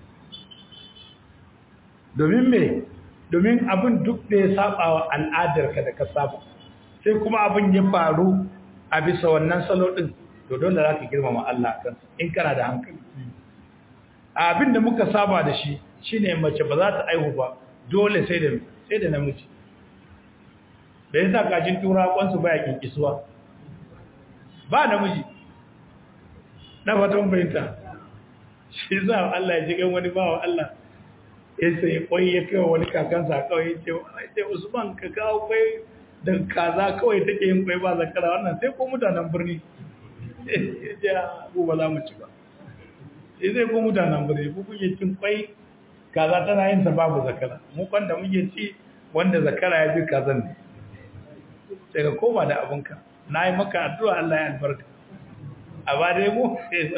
Domin me, domin abin duk da ya saba wa al'adarka da ka saba, sai kuma abin ya faru a bisa wannan salo ɗin, to dole za ka girmama Allah kan in kana da hankali. Abin da muka saba da shi shi ne mace ba za ta aihu ba, dole sai da sai da namiji. Da ya sa kajin tura kwansu baya kinkisuwa. Ba namiji. na fatan fahimta shi za Allah ya jigan wani bawa Allah ya sai kwai ya kai wani kakansa kawai ya ce usman ka kawo kwai da kaza kawai take yin kwai ba zakara wannan sai ko mutanen birni ya ce abu ba za mu ci ba sai sai ko mutanen birni ku kuke cin kwai kaza tana yin sa babu zakara mu kwanda muke ci wanda zakara ya bi kazan ne sai ka koma da abinka na yi maka addu'a Allah ya albarka a ba dai mu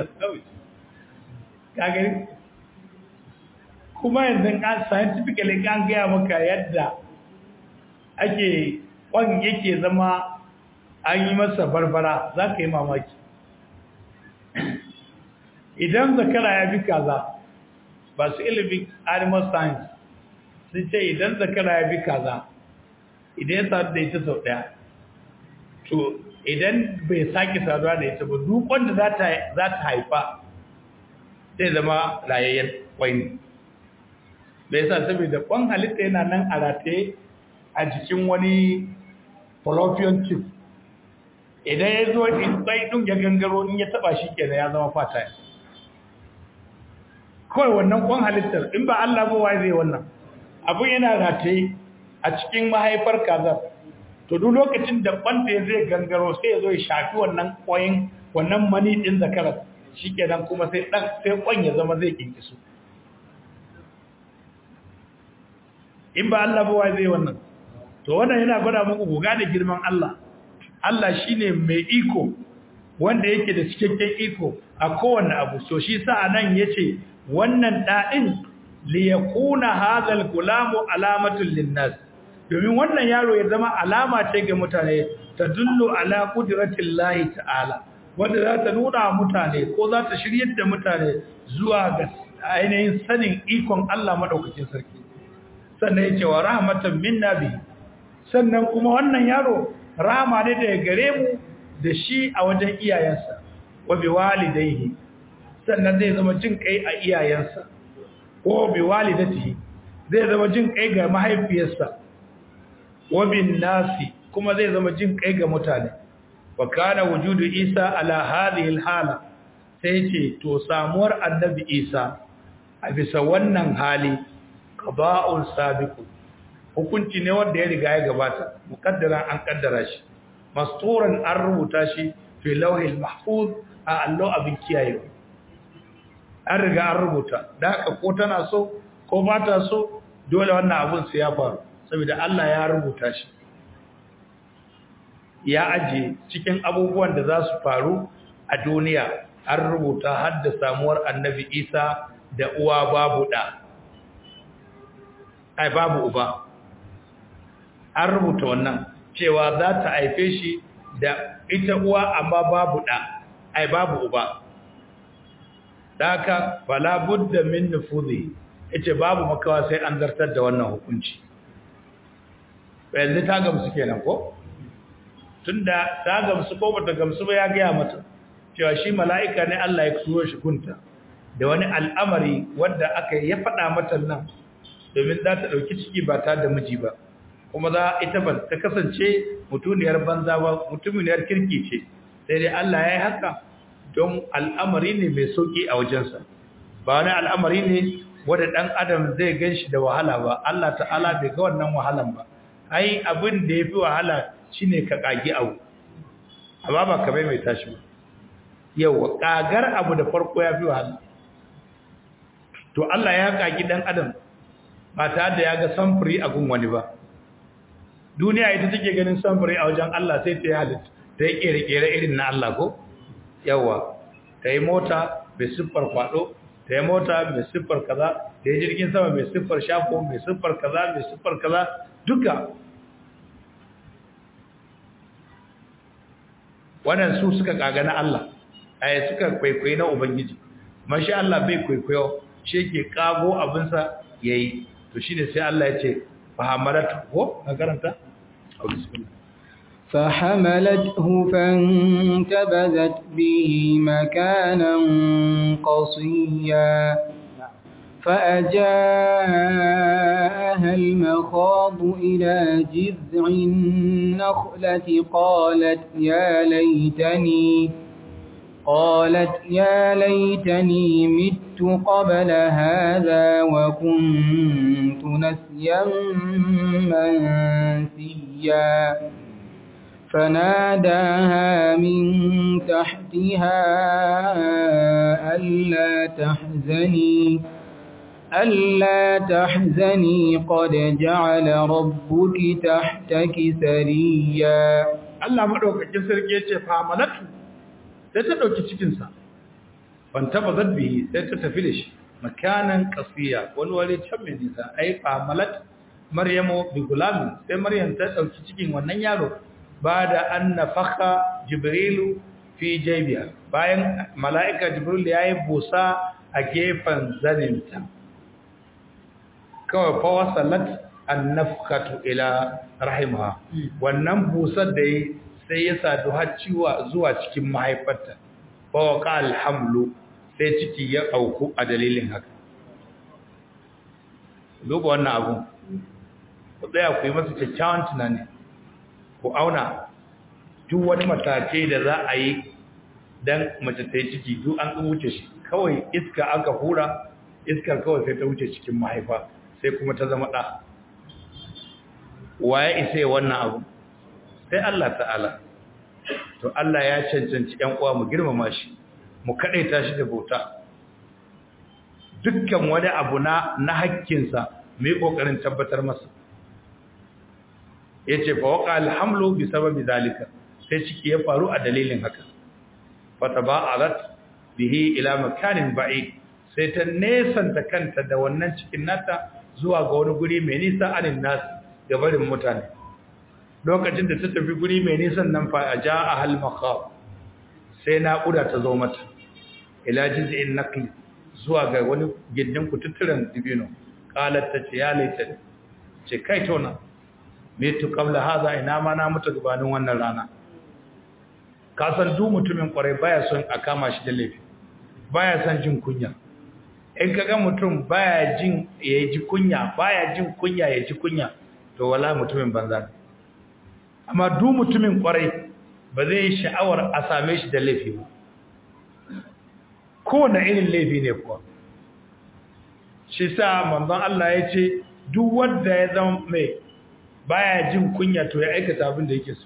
kagari kuma yanzu an scientifically an gaya maka yadda ake kwan yake zama an yi masa barbara za ka yi mamaki idan zakara ya bi kaza ba su ilimin animal science sun ce idan zakara ya bi kaza idan ya sadu da ita sau daya to idan bai sake saduwa da ita ba duk wanda za ta haifa zai zama rayayyen kwai da yasa saboda kwan halitta yana nan a rataye a jikin wani fallopian tube idan ya zo in tsaye ɗin ya gangaro in ya taba shi kenan ya zama fata kawai wannan kwan halittar in ba Allah ba wai zai wannan abin yana rataye a cikin mahaifar kazar to duk lokacin da kwanta zai gangaro sai ya zo ya shafi wannan koyin wannan mani din zakarar shikenan kuma sai dan sai kwan ya zama zai kinkisu in ba Allah ba wai zai wannan to wannan yana gwada muku goga da girman Allah Allah shine mai iko wanda yake da cikakken iko a kowanne abu so shi sa anan yace wannan da'in li yakuna hadha al-gulamu alamatul linnas domin wannan yaro ya zama alama ce ga mutane ta dullu ala qudratil lahi ta'ala wanda za ta nuna mutane ko za ta shiryar da mutane zuwa ga ainihin sanin ikon Allah madaukakin sarki sannan yace wa rahmatan minna bi sannan kuma wannan yaro rahama ne daga gare mu da shi a wajen iyayensa wa bi walidayhi sannan zai zama jin kai a iyayensa ko bi walidatihi zai zama jin kai ga mahaifiyarsa wabin nasi kuma zai zama jin kai ga mutane wa kana wujudu isa ala hadhihi alhala sai ce to samuwar annabi isa a bisa wannan hali qada'un sabiqu hukunci ne wanda ya riga ya gabata muqaddara an kaddara shi masturan an rubuta shi fi lawhil mahfuz a allo abin kiyaye an riga an rubuta da haka ko tana so ko ba ta so dole wannan abun su ya faru saboda Allah ya rubuta shi ya aje cikin abubuwan da za su faru a duniya an rubuta har da samuwar annabi isa da uwa babu da ai babu uba an rubuta wannan cewa za ta haife shi da ita uwa amma babu ɗa ai babu uba daka fala budda min nufudhi ita babu makawa sai an zartar da wannan hukunci yanzu ta gamsu kenan ko tunda ta gamsu ko bata gamsu ba ya gaya mata cewa shi mala'ika ne Allah ya turo shi kunta da wani al'amari wanda aka ya faɗa mata nan domin za ta ɗauki ciki ba ta da miji ba kuma za ita ba ta kasance mutuniyar banza ba mutumiyar kirki ce sai dai Allah ya yi haka don al'amari ne mai sauƙi a wajensa ba wani al'amari ne wanda ɗan adam zai gan shi da wahala ba Allah ta'ala bai ga wannan wahalan ba ai abin da ya fi wahala shine ka ƙagi abu amma ba ka bai mai tashi ba yau ƙagar abu da farko ya fi wahala to Allah ya ƙagi ɗan adam ba tare da ya ga samfuri a gun wani ba duniya ita take ganin samfuri a wajen Allah sai ta yi halitta ta yi ƙere-ƙere irin na Allah ko yawa ta yi mota mai siffar kwaɗo ta yi mota mai siffar kaza ta yi jirgin sama mai siffar shafo mai siffar kaza mai siffar kaza duka wannan su suka kaga na Allah ai suka kwaikwayi na ubangiji mashi Allah bai kwaikwayo shi ke kago abinsa yayi to shine sai Allah ya ce fahamalatu ko na karanta bismillah فحملته فانتبذت به مكانا قصيا فأجاءها المخاض إلى جذع النخلة قالت يا ليتني قالت يا ليتني مت قبل هذا وكنت نسيا منسيا فناداها من تحتها ألا تحزني ألا تحزني قد جعل ربك تحتك سريا Allah madaukakin sarki yace fa malatu sai ta dauki cikin sa ban taba zabbi sai ta tafi da shi makanan qasiya wani wani can mai nisa ai fa malat maryamu bi gulam sai maryam ta dauki cikin wannan yaro bada an nafakha jibrilu fi jaybiha bayan mala'ika jibril yayi busa a gefen zaninta kawai fa wasalat an nafkhatu ila rahimaha wannan busar da yi sai ya sadu har ciwa zuwa cikin mahaifarta fa waqa alhamlu sai ciki ya auku a dalilin haka duba wannan abu ku tsaya ku yi masa kyakkyawan tunani ku auna duk wani matakai da za a yi don mace ta yi ciki duk an ɗin wuce shi kawai iska aka hura iskar kawai sai ta wuce cikin mahaifa sai kuma ta zama ɗa waye isa yi wannan abu sai Allah ta'ala to Allah ya cancanci ‘yan uwa mu girmama shi mu kaɗaita shi da bauta dukkan wani abu na na hakkinsa mu yi ƙoƙarin tabbatar masa ya ce fa waka alhamlu bi sababi zalika sai ciki ya faru a dalilin haka fata ba'arat bihi ila makanin ba'id sai ta nesanta kanta da wannan cikin nata zuwa ga wani guri mai nisa anin nasu ga barin mutane lokacin da ta tafi guri mai nisan nan fa a ja a halmaka sai naƙuda ta zo mata ila jiz'in naqli zuwa ga wani gindin kututturen dibino qalat ta ce ya laita ce kai tona mitu qabla hadha ina ma na mutu gabanin wannan rana ka san duk mutumin kwarai baya son a kama shi da laifi baya son jin kunya in kaga mutum baya jin ya ji kunya baya jin kunya ya ji kunya to wala mutumin banza amma duk mutumin kwarai ba zai yi sha'awar a same shi da laifi ba kowane irin laifi ne kuwa shi sa manzon Allah ya ce duk wanda ya zama mai baya jin kunya to ya aikata abin da yake so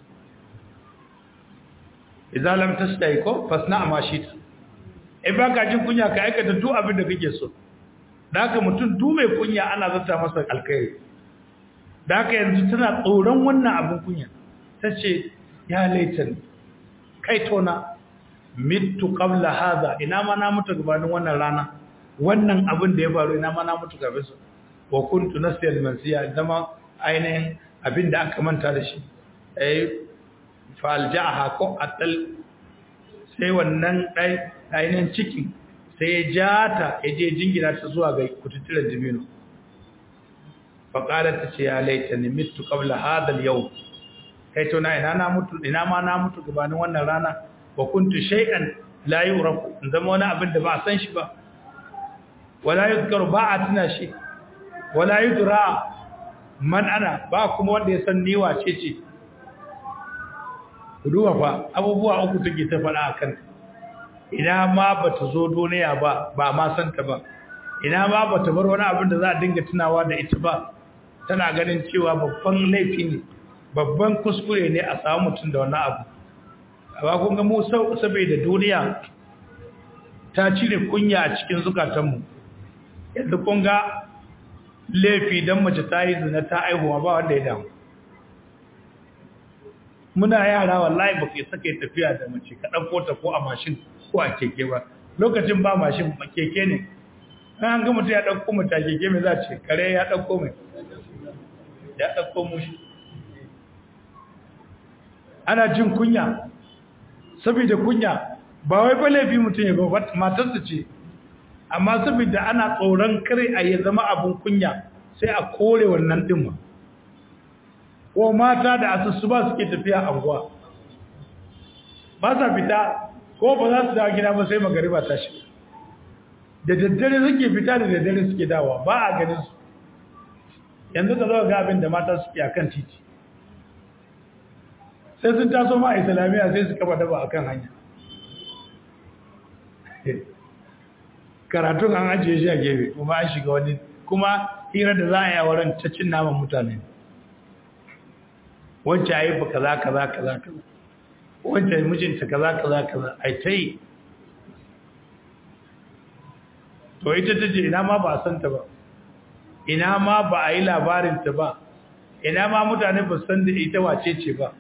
idan lam tasdai ko fasna ma shi ta in baka jin kunya ka aikata duk abin da kake so da haka mutum duk mai kunya ana zata masa alkhairi da haka yanzu tana tsoron wannan abin kunya tace ya laitan kai tona mitu qabla hadha ina ma na mutu gabanin wannan rana wannan abin da ya faru ina ma na mutu gaban su wa kuntu nasiyal mansiya dama ainihin abinda aka manta da shi ai faljaha ko atal sai wannan dai ainihin cikin sai ya jata ya je jingina ta zuwa ga kututturen dibino faƙalar ta ce ya laita ni mitu qabla hadha al-yawm kai to na ina na mutu ina ma na mutu gabanin wannan rana wa kuntu shay'an la yurafu in zama wani abin da ba a san shi ba wala yuzkaru ba a tuna shi wala yudra man ana ba kuma wanda ya san ni wace ce duba fa abubuwa uku take ta faɗa akan ina ma bata zo duniya ba ba ma san ta ba ina ma bata bar wani abin da za a dinga tunawa da ita ba tana ganin cewa babban laifi ne babban kuskure ne a samu mutum da wannan abu amma kun ga mu saboda duniya ta cire kunya a cikin zukatanmu yanzu kun ga laifi don mace ta yi zina ta aihuwa ba wanda ya damu muna yara wallahi ba ke saka tafiya da mace ka ɗauko ta ko a mashin ko a keke ba lokacin ba mashin ba keke ne an ga mutum ya ɗauko mace a keke mai za ce kare ya ɗauko mai ya ɗauko mushi ana jin kunya saboda kunya ba wai ba laifi mutum ya ba matarsa ce amma saboda ana tsoron kare a ya zama abin kunya sai a kore wannan ɗin ko mata da asusu ba suke tafiya anguwa ba sa fita ko ba za su dawo gida ba sai magariba ta shi da daddare suke fita da daddare suke dawa ba a ganin su yanzu ka zo ga abin da mata suke akan titi sai sun taso ma a islamiyya sai su kafa daba akan hanya karatun an ajiye shi a gefe kuma an shiga wani kuma hira da za a yi a wurin ta cin naman mutane wancan a yi ba kaza kaza kaza kaza wancan mijinta kaza kaza kaza a ta yi to ita ta ce ina ma ba a santa ba ina ma ba a yi labarinta ba ina ma mutane ba san da ita wace ce ba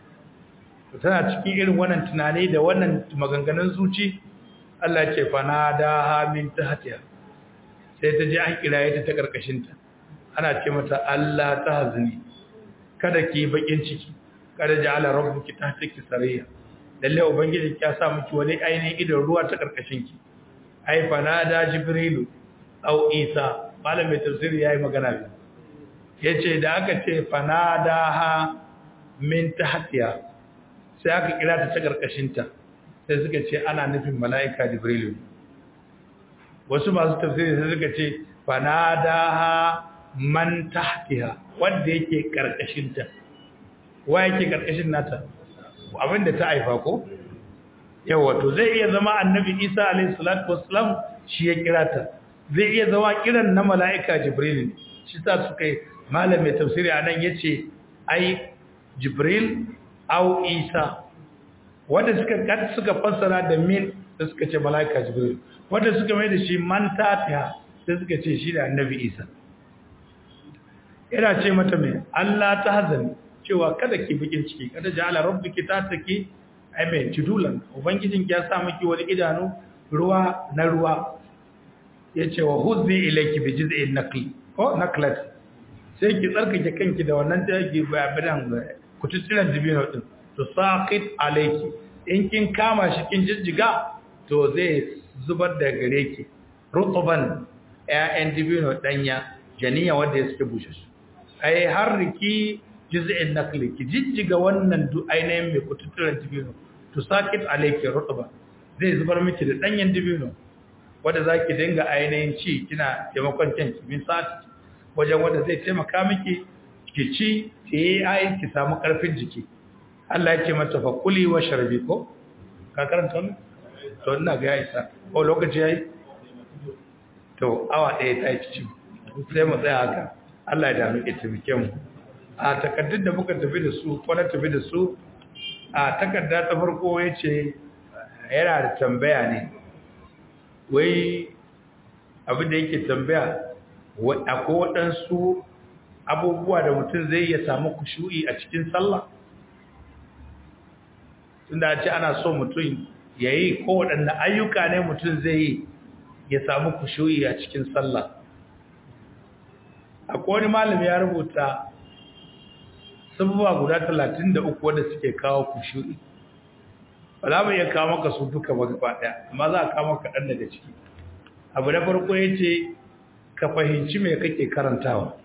tana cikin irin wannan tunani da wannan maganganun zuci Allah ce fa na da hamin tahtiha sai ta ji an kiraye ta ta karkashin ta ana ce mata Allah ta hazini kada ki bakin ciki kada ja'ala rabbuki tahtaki sariya lalle ubangiji ya sa miki wani ainihin idan ruwa ta karkashin ki ai fa na da jibrilu au isa malam mai tafsiri yayi magana bi yace da aka ce fa na da ha min tahtiha sai aka kira ta ta karkashin ta sai suka ce ana nufin mala'ika jibrilu wasu masu tafsiri sai suka ce fanadaha man tahtiha wanda yake karkashin ta wa yake karkashin nata abinda ta haifa ko yawa to zai iya zama annabi Isa alayhi salatu wassalam shi ya kira ta zai iya zama kiran na mala'ika jibril shi sa suka yi malamin tafsiri anan yace ai jibril au isa wanda suka suka fassara da min da suka ce malaika jibril wanda suka mai da shi man tafiya sai suka ce shi da annabi isa yana ce mata mai Allah ta hazani cewa kada ki bikin ciki kada ja'ala rabbuki tataki ai mai judulan ubangijin ya sa miki wani idanu ruwa na ruwa yace wa huzzi ilayki bi jiz'in naqli ko naqlat sai ki tsarkake kanki da wannan take bayan kututturen dibino din to saqit alayki in kin kama shi kin jijjiga to zai zubar da gare ki rutuban ƴaƴan dibino danya janiya wanda ya suke bushe su ai har riki juz'in nakli ki jijjiga wannan du ainihin mai kututturen dibino to saqit alayki rutuban zai zubar miki da danyen dibino wanda zaki dinga ainihin ci kina taimakon kanki min sati wajen wanda zai taimaka miki ki ci ki ai ki samu karfin jiki Allah ya ce mata fa kuli wa sharbi ko ka karanta ne to ina ga ya isa ko lokaci yayi to awa ɗaya ta yi ci sai mu tsaya haka Allah ya dami ita muke mu a takaddun da muka tafi da su ko na tafi da su a takarda ta farko yace yana da tambaya ne wai abin da yake tambaya akwai waɗansu abubuwa da mutum zai iya samu kushu'i a cikin sallah tunda ce ana so mutum ya yi kowaɗanne ayyuka ne mutum zai yi ya samu kushu'i a cikin sallah akwai wani malami ya rubuta sabuwa guda 33 wanda suke kawo kushu'i ba za mu iya kawo maka su duka ba gaba ɗaya amma za a kawo maka ɗan daga ciki abu na farko ya ce ka fahimci me kake karantawa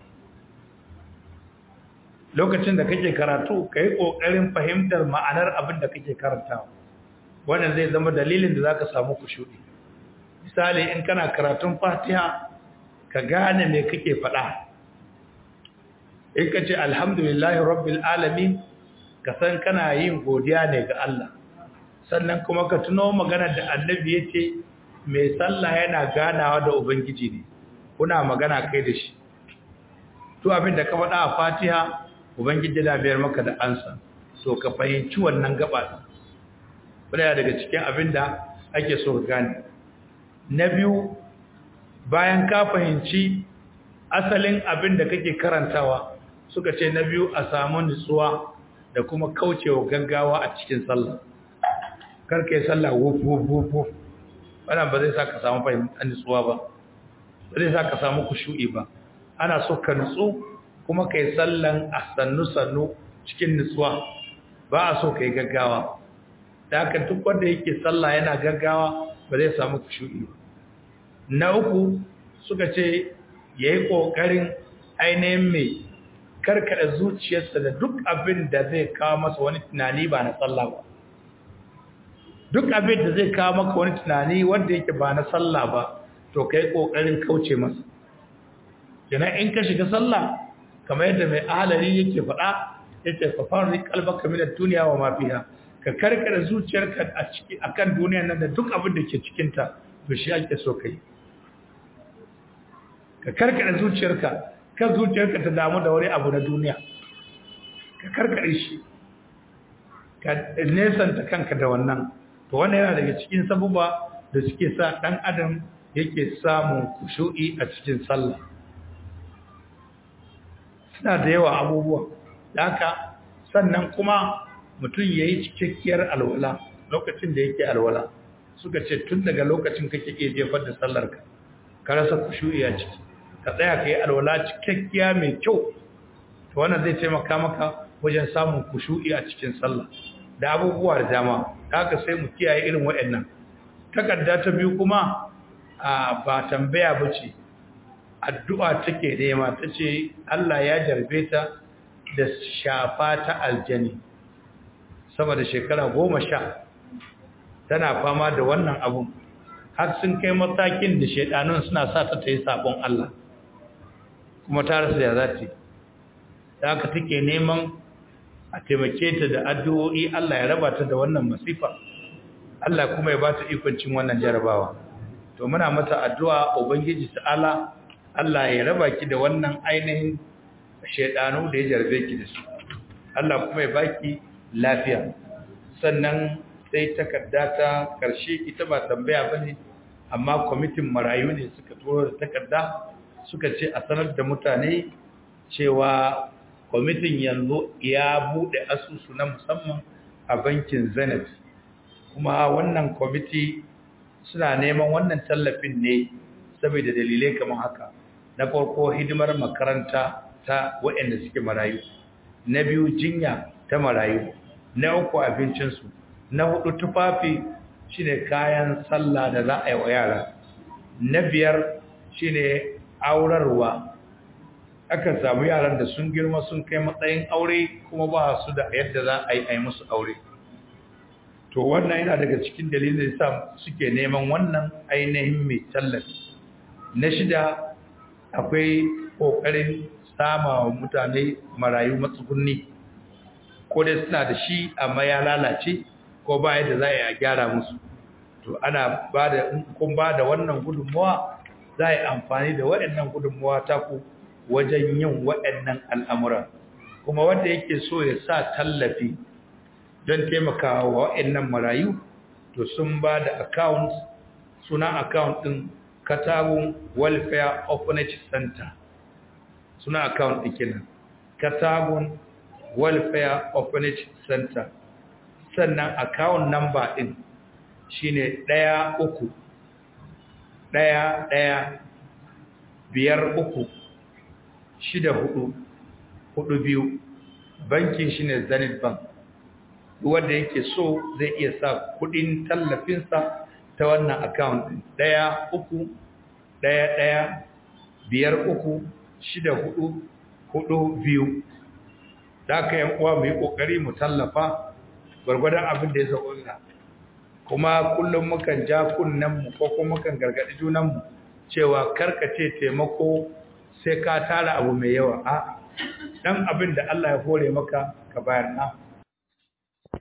lokacin da kake karatu ka yi ƙoƙarin fahimtar ma'anar abin da kake karantawa wannan zai zama dalilin da za ka samu kushuɗi misali in kana karatun fatiha ka gane me kake faɗa in ka ce alhamdulillahi rabbil alamin ka san kana yin godiya ne ga Allah sannan kuma ka tuno magana da annabi ya ce mai sallah yana ganawa da ubangiji ne kuna magana kai da shi to abin da ka faɗa a fatiha ubangiji da biyar maka da ansa to ka fahimci wannan gaba ɗaya daga cikin abin da ake so ka gane na biyu bayan ka fahimci asalin abin da kake karantawa suka ce na biyu a samu nutsuwa da kuma kaucewa gaggawa a cikin sallah karka yi sallah wuf wuf wuf wuf wannan ba zai sa ka samu fahimtar nutsuwa ba ba zai sa ka samu kushu'i ba ana so ka nutsu kuma ka yi sallan a sannu-sannu cikin nutsuwa ba a so ka yi gaggawa da haka duk wanda yake sallah yana gaggawa ba zai samu kushu'i ba na uku suka ce ya yi ƙoƙarin ainihin mai karkada zuciyarsa da duk abin da zai kawo masa wani tunani ba na sallah ba duk abin da zai kawo maka wani tunani wanda yake ba na sallah ba to ka yi ƙoƙarin kauce masa kenan in ka shiga sallah kamar yadda mai ahalari yake faɗa yake fafarin kalbaka min duniya wa mafiha ka karkada zuciyarka a ciki akan duniyar nan da duk abin da ke cikin ta to shi ake so kai ka karkada zuciyarka kan zuciyarka ta damu da wani abu na duniya ka karkade shi ka nesanta kanka da wannan to wannan yana daga cikin sabuba da suke sa dan adam yake samun kushu'i a cikin sallah suna da yawa abubuwa da haka sannan kuma mutum ya yi cikakkiyar alwala lokacin da yake alwala suka ce tun daga lokacin kake iya jefar da sallarka ka rasa kushu'i a ciki ka tsaya ka yi alwala cikakkiya mai kyau to wannan zai taimaka maka wajen samun kushu'i a cikin sallah da abubuwa da dama haka sai mu kiyaye irin waɗannan takarda ta biyu kuma a ba tambaya bace addu'a take nema tace Allah ya jarbe ta da shafa ta aljani sama da shekara goma sha tana fama da wannan abun har sun kai matakin da shaidanun suna sa ta ta yi sabon Allah kuma ta rasa ya zati da haka take neman a taimake ta da addu'o'i Allah ya raba ta da wannan masifa Allah kuma ya ba ta ikoncin wannan jarabawa to muna mata addu'a ubangiji ta'ala Allah ya raba ki da wannan ainihin shaidanu da ya jarbe ki da su Allah kuma ya baki lafiya sannan sai takarda ta karshe ita ba tambaya bane amma kwamitin marayu ne suka turo da takarda suka ce a sanar da mutane cewa kwamitin yanzu ya bude asusu na musamman a bankin zenith kuma wannan kwamiti suna neman wannan tallafin ne saboda dalilai kamar haka na farko hidimar makaranta ta waɗanda suke marayu na biyu jinya ta marayu na uku abincinsu na hudu tufafi shine kayan sallah da za a yi wa yara na biyar shine aurarwa akan samu yaran da sun girma sun kai matsayin aure kuma ba su da yadda za a yi a yi musu aure to wannan yana daga cikin dalilin da sa suke neman wannan ainihin mai tallafi na shida akwai ƙoƙarin sama wa mutane marayu matsugunni ko dai suna da shi amma ya lalace ko ba yadda za a yi a gyara musu to ana ba da kun ba da wannan gudunmuwa za a yi amfani da waɗannan gudunmuwa ta ku wajen yin waɗannan al'amura kuma wanda yake so ya sa tallafi don taimakawa wa waɗannan marayu to sun ba da account suna account ɗin katagun welfare orphanage center suna account ɗin kenan katagun welfare orphanage center sannan account number ɗin shine ɗaya uku ɗaya ɗaya biyar uku shida hudu hudu biyu bankin shi ne zenith bank wanda yake so zai iya sa kudin tallafinsa ta wannan account ɗaya uku ɗaya ɗaya biyar uku shida hudu hudu biyu da aka yan uwa mu yi ƙoƙari mu tallafa gwargwadon abin da ya zaɓa kuma kullum mukan ja kunnenmu ko kuma mukan gargaɗi junanmu cewa karkace taimako sai ka tara abu mai yawa a ɗan abin da Allah ya hore maka ka bayar na